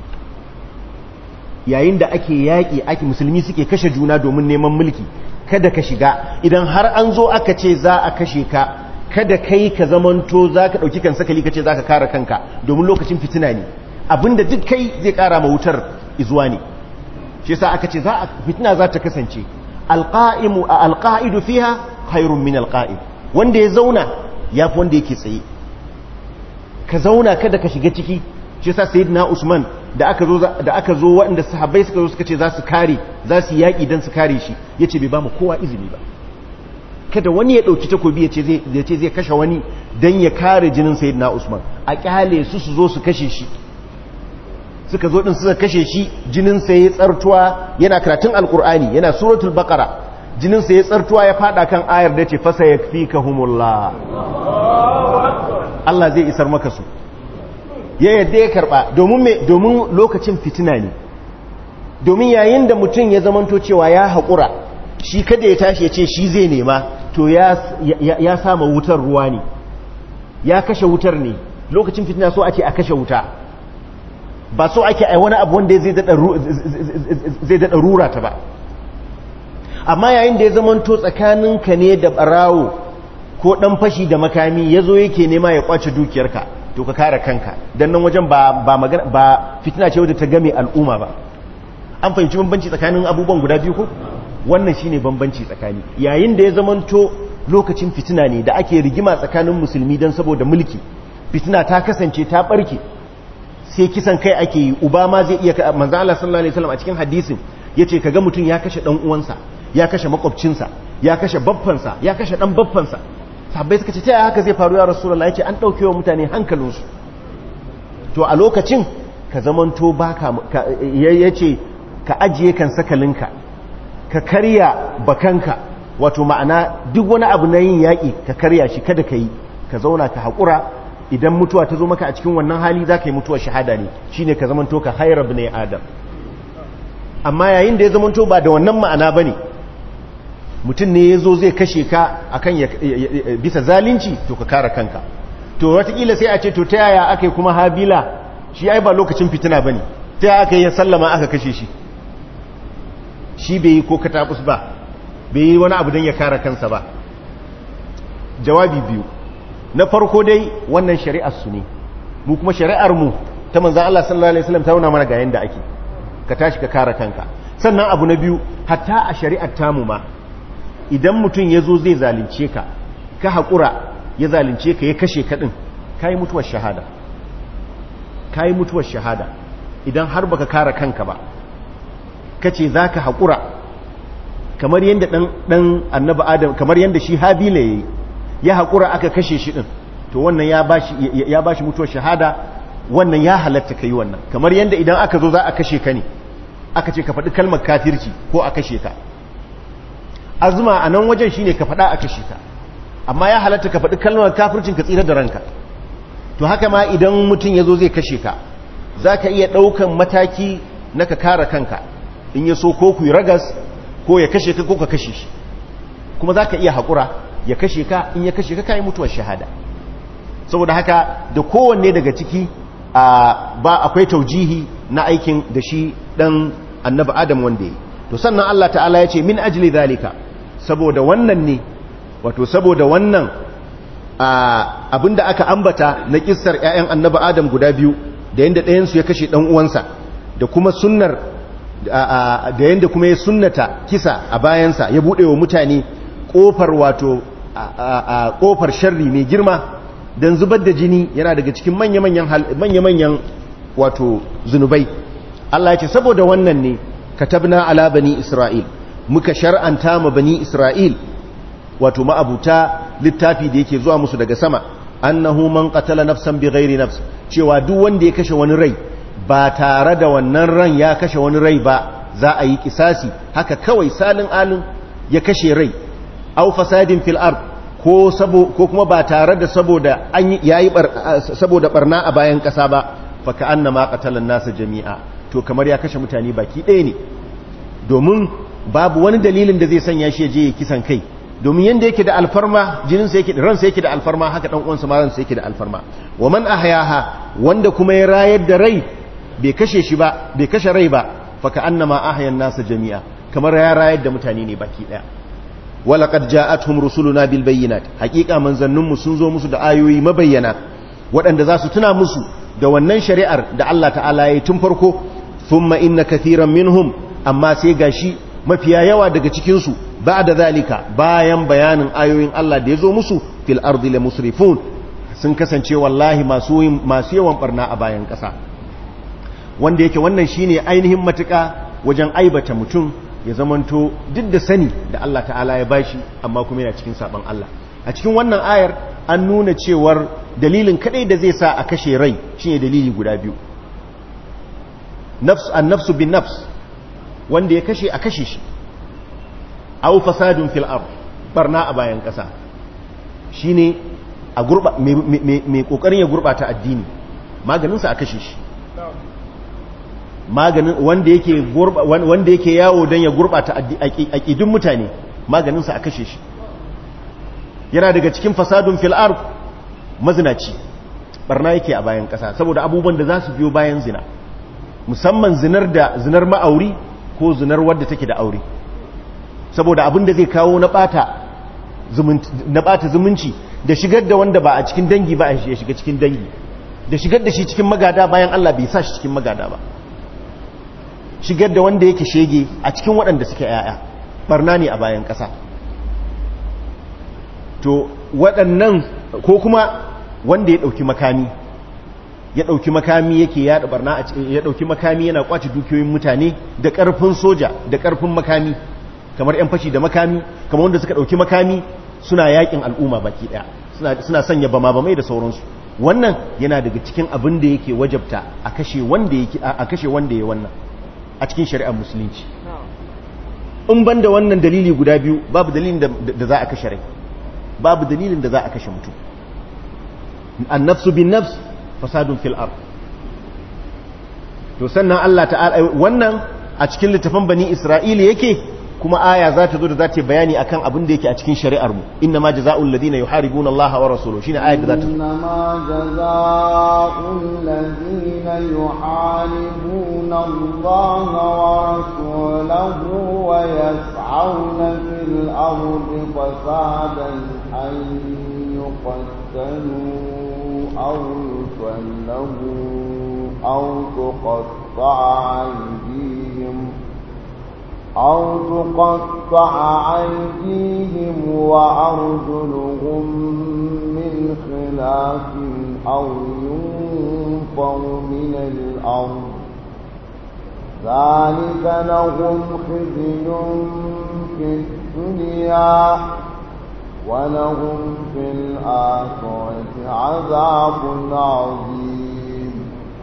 yayin da ake yaƙi ake musulmi suke kashe juna domin neman mulki kada ka shiga idan har an zo aka ce za a kashe ka kada kai ka zamanto za ka ɗauki kan sakali ka ce za ka kare kanka domin lokacin fitina ne abinda duk kai zai ƙara ma wutar izuwa ne shi sa aka ce fitina za ta kasance alƙa'idu fiha khairun min alƙa'id wanda ya zauna ya fi wanda yake tsaye ka zauna kada ka shiga ciki shi sa sayyidina usman da aka zo da aka zo waɗanda sahabbai suka zo suka ce za su kare za su yaƙi don su kare shi yace bai ba mu kowa izini ba kada wani ya ɗauki takobi ya ce zai kashe wani don ya kare jinin sayidina usman a kyale su su zo su kashe shi suka zo ɗin suka kashe shi jinin sa ya tsartuwa yana karatun alkur'ani yana suratul baqara jinin sa ya tsartuwa ya fada kan ayar da ce fasa yakfikahumullah Allah zai isar maka su ya yadda ya karba domin me domin lokacin fitina ne domin yayin da mutum ya zamanto cewa ya haƙura shi kada ya tashi ya ce shi zai nema to ya sama wutar ruwa ne ya kashe wutar ne lokacin fitina so ake a kashe wuta ba so ake a wani abu wanda zai daɗa rura ta ba amma yayin da ya zamanto tsakaninka ne da ɓarawo ko ɗan fashi da makami ya zo yake nema ya kwace dukiyarka to ka kare kanka don nan wajen ba fitina ce wadda ta game al'umma ba an fahimci bambanci tsakanin abubuwan guda biyu ko wannan shine bambanci tsakani yayin da ya zamanto lokacin fitina ne da ake rigima tsakanin musulmi don saboda mulki fitina ta kasance ta barke sai kisan kai ake yi uba ma zai iya manzo Allah sallallahu alaihi wasallam a cikin hadisin yace kaga mutum ya kashe dan uwansa ya kashe makwabcinsa ya kashe babbansa ya kashe dan babbansa sahabbai suka ce ta haka zai faru ya rasulullahi yace an dauke wa mutane hankalinsu to a lokacin ka zamanto baka yace ka ajiye kan sakalinka ka karya bakanka wato ma'ana duk wani abu na yin yaƙi ka karya shi kada ka yi ka zauna ka haƙura idan mutuwa ta zo maka a cikin wannan hali za ka yi mutuwar shahada ne shi ne ka zamanto ka haira ne adam amma yayin da ya zamanto ba da wannan ma'ana ba ne mutum ne ya zo zai kashe ka akan bisa zalunci to ka kara kanka to watakila sai a ce to ta yaya aka yi kuma habila shi ai ba lokacin fitina ba ne ta yaya aka yi sallama aka kashe shi shi bai yi ko katabus ba bai yi wani abu don ya kara kansa ba jawabi biyu na farko dai wannan shari'ar su ne mu kuma shari'ar mu ta manzan Allah sallallahu alaihi wasallam ta nuna mana ga yanda ake ka tashi ka kara kanka sannan abu na biyu hatta a shari'ar tamu ma idan mutum ya zo zai zalunce ka ka haƙura ya zalunce ka ya kashe ka ɗin ka yi mutuwar shahada ka yi mutuwar shahada idan har baka kara kanka ba kace za ka haƙura kamar yadda ɗan annaba adam kamar yadda shi habila ya yi ya haƙura aka kashe shi ɗin to wannan ya ba shi mutuwar shahada wannan ya halatta ka yi wannan kamar yadda idan aka zo za a kashe ka ne aka ce ka faɗi kalmar kafirci ko a kashe ka azuma a nan wajen shi ne ka faɗa a kashe ka amma ya halatta ka faɗi kalmar kafircin ka tsira da ranka to haka ma idan mutum ya zo zai kashe ka za ka iya ɗaukan mataki na ka kare kanka in ya so ko ku yi ragas ko ya kashe ka ko ka kashe shi kuma za ka iya haƙura ya kashe ka in ya kashe ka kayi mutuwar shahada saboda haka da kowanne daga ciki ba akwai taujihi na aikin da shi ɗan annaba adam wanda ya to sannan Allah ta'ala ya ce min ajli zalika saboda wannan ne wato saboda wannan abinda aka ambata na kissar 'ya'yan annaba adam guda biyu da yanda ɗayansu ya kashe ɗan uwansa da kuma sunnar da yanda kuma ya sunnata kisa a bayansa ya buɗe wa mutane ƙofar wato ƙofar sharri mai girma don zubar da jini yana daga cikin manya-manyan wato zunubai Allah ya ce saboda wannan ne katabna ala bani isra'il muka shar'anta ma bani isra'il wato ma'abuta littafi da yake zuwa musu daga sama annahu man qatala nafsan bighairi nafs cewa duk wanda ya kashe wani rai ba tare da wannan ran ya kashe wani rai ba za a yi kisasi haka kawai salin alin ya kashe rai au fasadin fil ard ko sabo ko kuma ba tare da saboda an yayi saboda barna a bayan kasa ba fa ka annama qatala nasa jami'a to kamar ya kashe mutane baki ɗaya ne domin babu wani dalilin da zai sanya shi je ya kisan kai domin yanda yake da alfarma jininsa yake da ransa yake da alfarma haka dan uwansa ma ransa yake da alfarma wa man ahyaha wanda kuma ya rayar da rai bai kashe shi ba bai kashe rai ba fa ka annama ahyan nasa jami'a kamar ya rayar da mutane ne baki daya wala qad ja'atuhum rusuluna bil bayyinat haqiqa manzanninmu sun zo musu da ayoyi mabayyana waɗanda za su tuna musu da wannan shari'ar da Allah ta'ala ya yi tun farko thumma inna kathiran minhum amma sai gashi mafiya yawa daga cikin su ba'da zalika bayan bayanin ayoyin Allah da ya zo musu fil ardi la musrifun sun kasance wallahi masu masu yawan barna a bayan ƙasa wanda yake wannan shine ainihin matuƙa wajen aibata mutum ya zamanto duk da sani da Allah ta'ala ya bashi amma kuma yana cikin saban Allah a cikin wannan ayar an nuna cewar dalilin kadai da zai sa a kashe rai shine dalili guda biyu nafs an nafsu bin nafs wanda ya kashe a kashe shi aw fasadun fil ard barna a bayan kasa shine a gurba mai kokarin ya gurbata addini maganin sa a kashe shi maganin wanda yake wanda yake yawo don ya gurbata aqidun mutane maganin sa a kashe shi yana daga cikin fasadun fil ard mazinaci barna yake a bayan kasa saboda abubuwan da za su biyo bayan zina musamman zinar da zinar ma'auri ko zinar wadda take da aure saboda abin da zai kawo na bata na bata zumunci da shigar da wanda ba a cikin dangi ba ya shiga cikin dangi da shigar da shi cikin magada bayan Allah bai sa shi cikin magada ba shigar da wanda yake shege a cikin waɗanda suke yaya barna ne a bayan ƙasa to waɗannan ko kuma wanda ya ɗauki makami ya ɗauki makami yake yaɗa barna a cikin ya ɗauki makami yana kwace dukiyoyin mutane da ƙarfin soja da ƙarfin makami kamar 'yan fashi da makami kamar wanda suka ɗauki makami suna yakin al'umma baki ɗaya suna sanya bama bamai da sauransu wannan yana daga cikin abin da yake wajabta a kashe wanda yake a kashe wanda ya wannan a cikin shari'ar musulunci in ban da wannan dalili guda biyu babu dalilin da za a kashe rai babu dalilin da za a kashe mutum an nafsu bin nafs fasadun fil ard to sannan Allah ta'ala wannan a cikin littafin bani Isra'ila yake kuma aya za ta zo da za ta bayani akan abin da yake a cikin shari'ar mu inna ma jazaa'ul ladina yuharibuna Allah wa rasuluhu shine ayat da za ta zo inna ma jazaa'ul ladina yuharibuna Allah wa rasulahu wa yas'auna fil ardi fasadan an yuqtalu aw yusallabu aw tuqatta'a aydihim أو تقطع أيديهم وأرجلهم من خلاف أو ينفوا من الأرض ذلك لهم خزي في الدنيا ولهم في الآخرة عذاب عظيم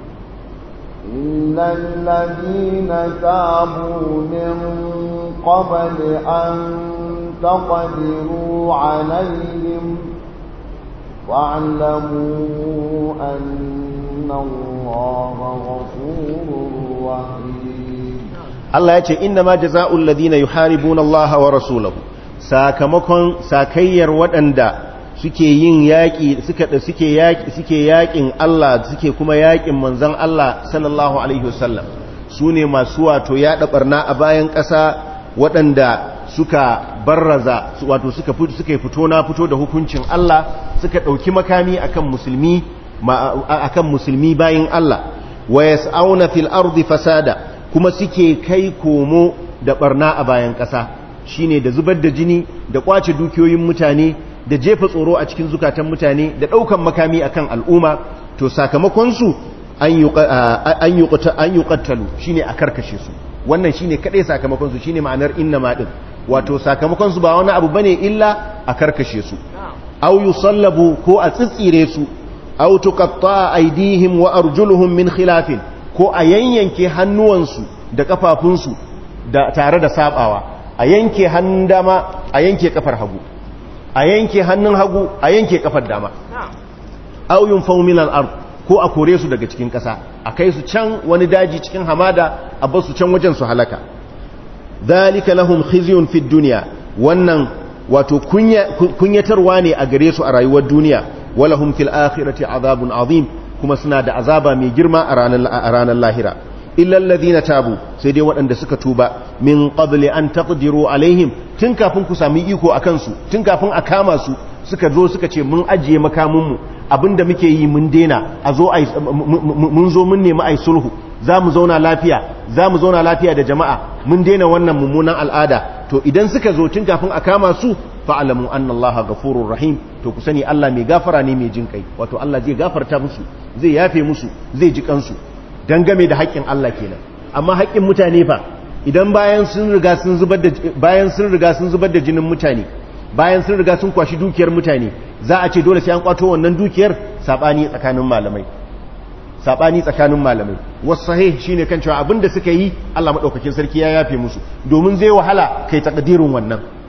إلا الذين تابوا من قبل أن تقدروا عليهم واعلموا أن الله غفور رحيم الله يقول إنما جزاء الذين يحاربون الله ورسوله sakamakon sakayyar waɗanda suke yin yaƙi suke yaƙi suke yaƙin Allah suke kuma yaƙin manzon Allah sallallahu alaihi wasallam su ne masu wato yaɗa barna a bayan ƙasa waɗanda suka barraza wato suka suka fito na fito da hukuncin Allah suka ɗauki makami akan musulmi akan musulmi bayin Allah wa yas'auna fil ardi fasada kuma suke kai komo da barna a bayan ƙasa shine da zubar da jini da kwace dukiyoyin mutane da jefa tsoro a cikin zukatan mutane da ɗaukan makami akan al'umma to sakamakonsu an yi ƙattalu shi ne a karkashe su wannan shi ne kaɗai sakamakonsu shi ne ma'anar inna maɗin wato sakamakonsu ba wani abu bane illa a karkashe su au yi sallabu ko a tsitsire su au tuƙatta aidihim wa arjuluhum min khilafin ko a yanyanke hannuwansu da ƙafafunsu da tare da sabawa a yanke hannun dama a yanke kafar hagu a yanke hannun hagu a yanke kafar dama auyun faumilan ard ko a kore su daga cikin ƙasa a kai su can wani daji cikin hamada a basu can wajen su halaka zalika lahum khizyun fid dunya wannan wato kunyatarwa ne a gare su a rayuwar duniya walahum fil akhirati azabun azim kuma suna da azaba mai girma a ranar lahira illa alladhina tabu sai dai waɗanda suka tuba min qabli an taqdiru alaihim tun kafin ku sami iko akan su tun kafin a kama su suka zo suka ce mun ajiye makamin mu abinda muke yi mun dena a zo ai mun zo mun nemi ai sulhu zamu zauna lafiya zamu zauna lafiya da jama'a mun dena wannan mummunan al'ada to idan suka zo tun kafin a kama su fa'alamu anna allaha ghafurur rahim to ku sani Allah mai gafara ne mai jin kai wato Allah zai gafarta musu zai yafe musu zai ji kansu dangame da haƙƙin Allah kenan amma haƙƙin mutane fa idan bayan sun riga sun zubar da bayan sun riga sun zubar da jinin mutane bayan sun riga sun kwashi dukiyar mutane za a ce dole sai an kwato wannan dukiyar sabani tsakanin malamai sabani tsakanin malamai wasu sahih shine kan cewa abinda suka yi Allah madaukakin sarki ya yafe musu domin zai wahala kai takdirin wannan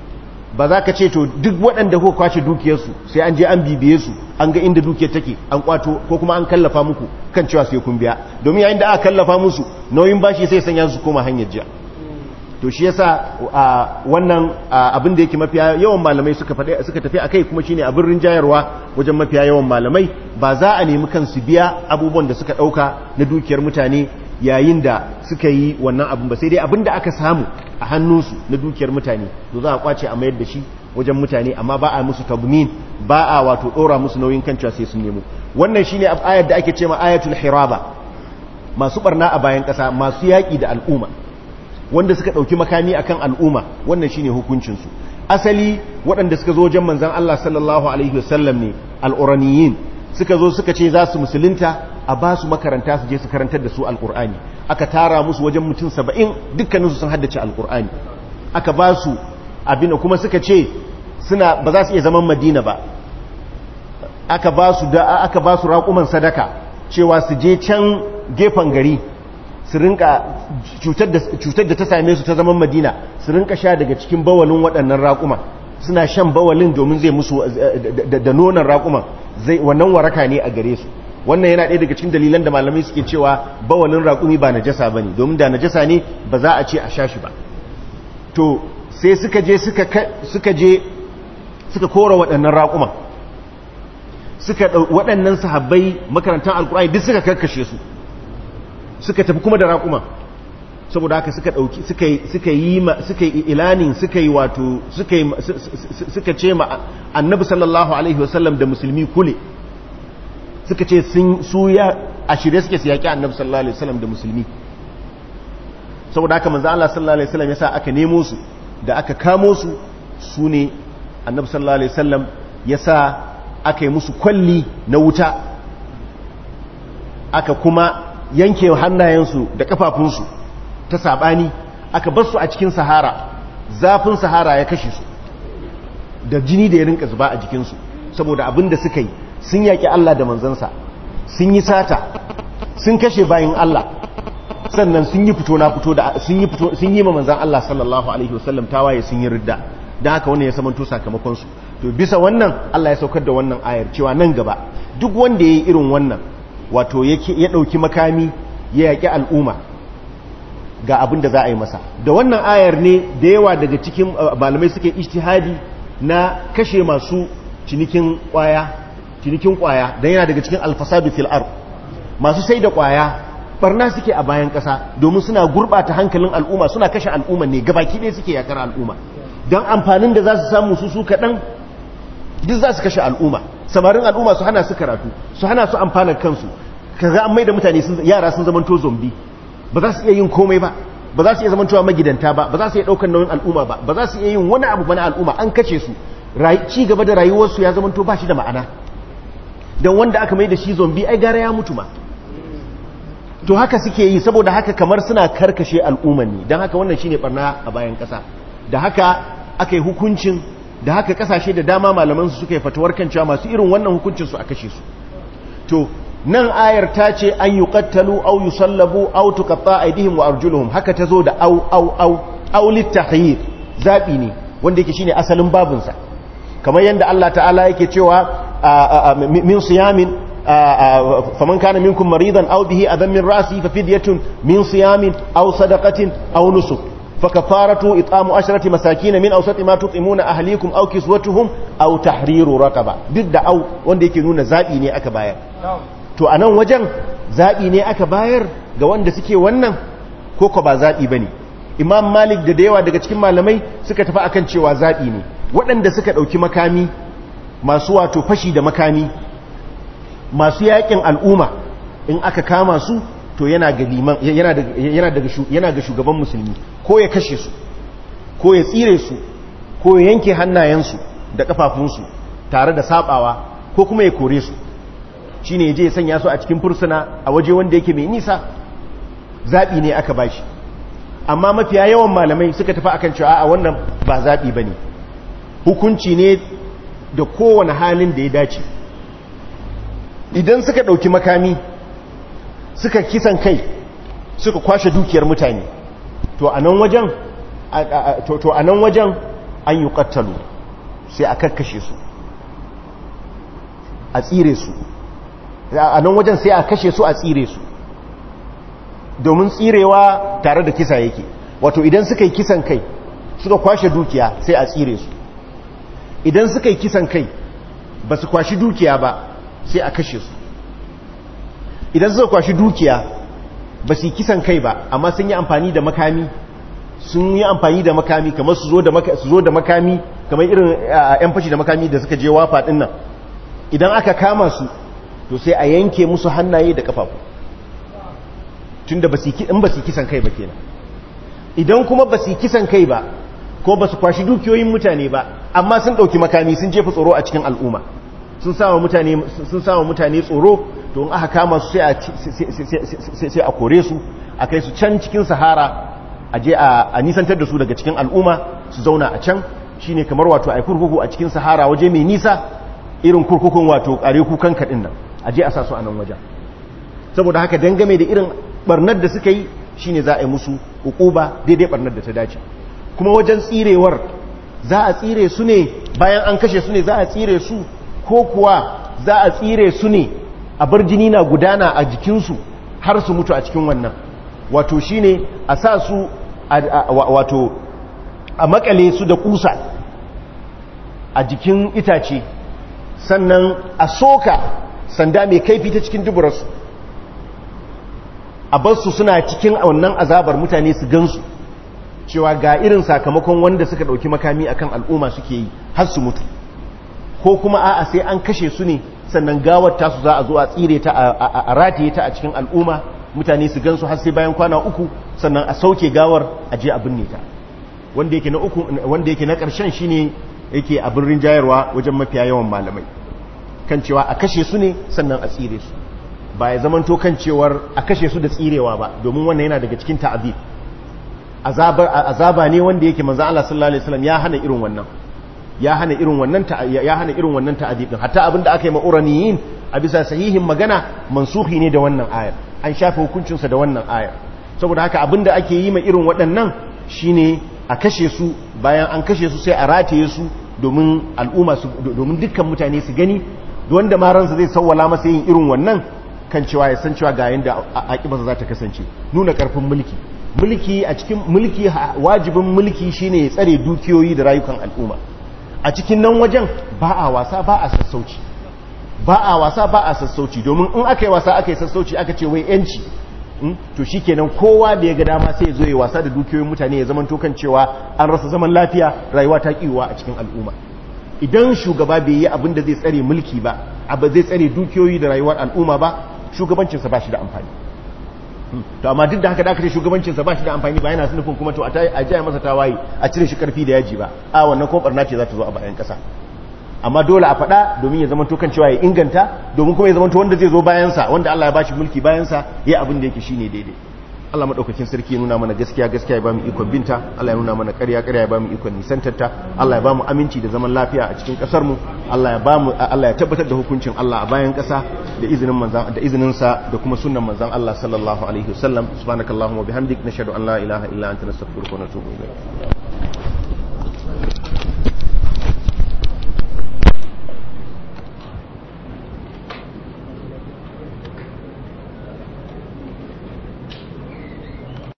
ba za ka ce to duk waɗanda kuka kwace dukiyarsu sai an je an bibiye su an ga inda dukiyar take an kwato ko kuma an kallafa muku kan cewa sai kun biya domin yayin da aka kallafa musu nauyin bashi sai sanya su koma hanyar jiya to shi yasa wannan abin da yake mafiya yawan malamai suka faɗi suka tafi akai kuma shine abin rinjayarwa wajen mafiya yawan malamai ba za a nemi kansu biya abubuwan da suka ɗauka na dukiyar mutane yayin da suka yi wannan abin ba sai dai abin da aka samu a hannunsu na dukiyar mutane to za a kwace a mayar da shi wajen mutane amma ba a musu tabmin ba a wato ɗora musu nauyin kan cewa sai sun nemo wannan shine ayar da ake cewa ayatul hiraba masu barna a bayan ƙasa masu yaƙi da al'umma wanda suka ɗauki makami akan al'umma wannan shine hukuncinsu asali waɗanda suka zo wajen manzan Allah sallallahu alaihi wasallam ne al'uraniyin suka zo suka ce za su musulunta a ba su makaranta su je su karantar da su al'ur'ani aka tara musu wajen mutum saba'in dukkaninsu sun haddace al'ur'ani aka ba su abin kuma suka ce suna ba za su iya zaman madina ba aka ba su da aka ba su raƙuman sadaka cewa su je can gefen gari su rinka cutar da ta same su ta zaman madina su rinka sha daga cikin bawalin waɗannan raƙuma suna shan bawalin domin zai musu da nonon raƙuman wannan waraka ne a gare su wannan yana ɗaya daga cikin dalilan da malamai suke cewa bawalin raƙumi ba najasa ba ne domin da najasa ne ba za a ce a sha shi ba to sai suka je suka je suka kora waɗannan raƙuman suka waɗannan sahabbai makarantar alƙur'ani duk suka karkashe su suka tafi kuma da raƙuma saboda haka suka ɗauki suka yi suka yi ilanin suka yi wato suka yi suka ce ma annabi sallallahu alaihi wasallam da musulmi kule suka ce sun su ya a shirye suke su yaƙi annabi sallallahu alaihi wasallam da musulmi saboda haka manzo Allah sallallahu alaihi wasallam yasa aka nemo su da aka kamo su su ne annabi sallallahu alaihi wasallam yasa aka yi musu kwalli na wuta aka kuma yanke hannayensu da kafafunsu ta sabani aka bar su a cikin sahara zafin sahara ya kashe su da jini da ya rinka zuba a jikinsu saboda abin da suka yi sun yaƙi Allah da manzansa sun yi sata sun kashe bayan Allah sannan sun yi fito na fito da sun yi fito sun yi ma manzan Allah sallallahu alaihi wasallam tawaye sun yi ridda dan haka wannan ya samanto sakamakon su to bisa wannan Allah ya saukar da wannan ayar cewa nan gaba duk wanda yayi irin wannan wato yake ya dauki makami ya yaki al'umma ga abin da za a yi masa da wannan ayar ne da yawa daga cikin malamai suke ijtihadi na kashe masu cinikin kwaya cinikin kwaya dan yana daga cikin alfasadu fil ard masu sai da kwaya barna suke a bayan kasa domin suna gurbata hankalin al'umma suna kashe al'umma ne gabaki ɗaya suke yakar al'umma don amfanin da za su samu su su kaɗan duk za su kashe al'umma samarin al'umma su hana su karatu su hana su amfanar kansu kaga an mai da mutane yara sun zamanto zombi ba za su iya yin komai ba ba za su iya zamantowa magidanta ba ba za su iya ɗaukar nauyin al'umma ba ba za su iya yin wani abu ba na al'umma an kashe su ci gaba da rayuwarsu ya zamanto ba shi da ma'ana don wanda aka mai da shi zombi ai gara ya mutu ma to haka suke yi saboda haka kamar suna karkashe al'umman ne don haka wannan shine barna a bayan ƙasa da haka aka yi hukuncin da haka kasashe da dama malamansu suka yi fatuwar kan cewa masu irin wannan hukuncinsu a kashe su to nan ayar ta ce an yi kattalu au yi sallabu au tukatta aidihim wa arjuluhum haka ta zo da au au au au littahir zaɓi ne wanda yake shine asalin babinsa kamar yadda Allah ta'ala yake cewa min siyamin faman kana minkum maridan aw bihi adan min ra'si fa fidyatun min siyamin aw sadaqatin aw nusuk فكفارته إطعام عشرة مساكين من أوسط ما تطعمون أهليكم أو كسوتهم أو تحرير رقبة ضد أو wanda yake nuna zabi ne aka bayar to anan wajen zabi ne aka bayar ga wanda suke wannan ko ko ba zabi bane Imam Malik da yawa daga cikin malamai suka tafi akan cewa zabi ne waɗanda suka dauki makami masu wato fashi da makami masu yakin al'umma in aka kama su to yana ga liman yana daga yana ga shugaban musulmi ko ya kashe su ko ya tsire su ko ya yanke hannayensu da kafafunsu tare da sabawa ko kuma ya kore su shine yaje ya sanya su a cikin fursuna a waje wanda yake mai nisa zabi ne aka bashi amma mafiya yawan malamai suka tafi akan cewa a wannan ba zabi bane hukunci ne da kowane halin da ya dace idan suka dauki makami suka kisan kai suka kwashe dukiyar mutane to a nan wajen to a nan wajen an yi ƙattalu sai a karkashe su a tsire su a nan wajen sai a kashe su a tsire su domin tsirewa tare da kisa yake wato idan suka yi kisan kai suka kwashe dukiya sai a tsire su idan suka yi kisan kai ba su kwashi dukiya ba sai a kashe su idan suka kwashi dukiya ba su yi kisan kai ba amma sun yi amfani da makami sun yi amfani da makami kamar su zo da makami kamar irin yan fashi da makami da suka je wafa din nan idan aka kama su to sai a yanke musu hannaye da kafafu tun da in ba su kisan kai ba kenan idan kuma ba su kisan kai ba ko ba su kwashi dukiyoyin mutane ba amma sun ɗauki makami sun jefa tsoro a cikin al'umma sun sama mutane sun sama mutane tsoro to in aka kama su sai a kore su a kai su can cikin sahara a je a nisantar da su daga cikin al'umma su zauna a can shine kamar wato a kurkuku a cikin sahara waje mai nisa irin kurkukun wato kare kukan kaɗin nan a je a sa su a nan wajen saboda haka dangame da irin barnar da suka yi shine za a yi musu hukuba daidai barnar da ta dace kuma wajen tsirewar za a tsire su ne bayan an kashe su ne za a tsire su ko kuwa za a tsire su ne a bar jini na gudana a jikinsu har su mutu a cikin wannan wato shine a sa su wato a makale su da kusa a jikin itace sannan a soka sanda mai kaifi ta cikin duburarsu a barsu suna cikin wannan azabar mutane su gansu cewa ga irin sakamakon wanda suka ɗauki makami akan al'umma suke yi har su mutu ko kuma a'a sai an kashe su ne sannan gawar tasu za a zo a tsire ta a rataye ta a cikin al'umma mutane su gansu har sai bayan kwana uku sannan a sauke gawar a je a binne ta wanda yake na uku wanda yake na ƙarshen shine yake a birnin jayarwa wajen mafiya yawan malamai kan cewa a kashe su ne sannan a tsire su ba ya zamanto kan cewar a kashe su da tsirewa ba domin wannan yana daga cikin ta'azib azaba ne wanda yake manzo Allah sallallahu alaihi wasallam ya hana irin wannan ya hana irin wannan ya hana irin wannan ta'azib din hatta abinda aka yi ma uraniyin a bisa sahihin magana mansuhi ne da wannan ayar an shafe hukuncin sa da wannan ayar saboda haka abinda ake yi ma irin waɗannan shine a kashe su bayan an kashe su sai a rataye su domin al'umma su domin dukkan mutane su gani wanda ma ransa zai sawwala masa yin irin wannan kan cewa ya san cewa ga yanda aƙibarsa za ta kasance nuna ƙarfin mulki mulki a cikin mulki wajibin mulki shine ya tsare dukiyoyi da rayukan al'umma a cikin nan wajen ba a wasa ba a sassauci ba a wasa ba a sassauci domin in aka yi wasa aka yi sassauci aka ce wai yanci to shikenan kowa da ya ga dama sai ya zo ya wasa da dukiyoyin mutane ya zama kan cewa an rasa zaman lafiya rayuwa ta kiwa a cikin al'umma idan shugaba bai yi abin da zai tsare mulki ba abu zai tsare dukiyoyi da rayuwar al'umma ba shugabancinsa ba shi da amfani to amma duk da haka da aka ce shugabancinsa ba shi da amfani ba yana nufin kuma to a jaya masa tawaye a cire shi karfi da yaji ba a wannan kuma barna ce za ta zo a bayan kasa amma dole a faɗa domin ya zama to kan cewa ya inganta domin kuma ya zama to wanda zai zo bayansa wanda Allah ya bashi mulki bayansa ya abin da yake shine daidai Allah madaukakin sarki ya nuna mana gaskiya gaskiya ya bamu ikon binta Allah ya nuna mana ƙarya ƙarya ya bamu ikon nisantarta Allah ya bamu aminci da zaman lafiya a cikin ƙasar mu Allah ya bamu Allah ya tabbatar da hukuncin Allah a bayan ƙasa da izinin manzan da izinin sa da kuma sunnan manzan Allah sallallahu alaihi wasallam subhanakallahumma bihamdik nashhadu an la ilaha illa anta nastaghfiruka wa natubu ilayk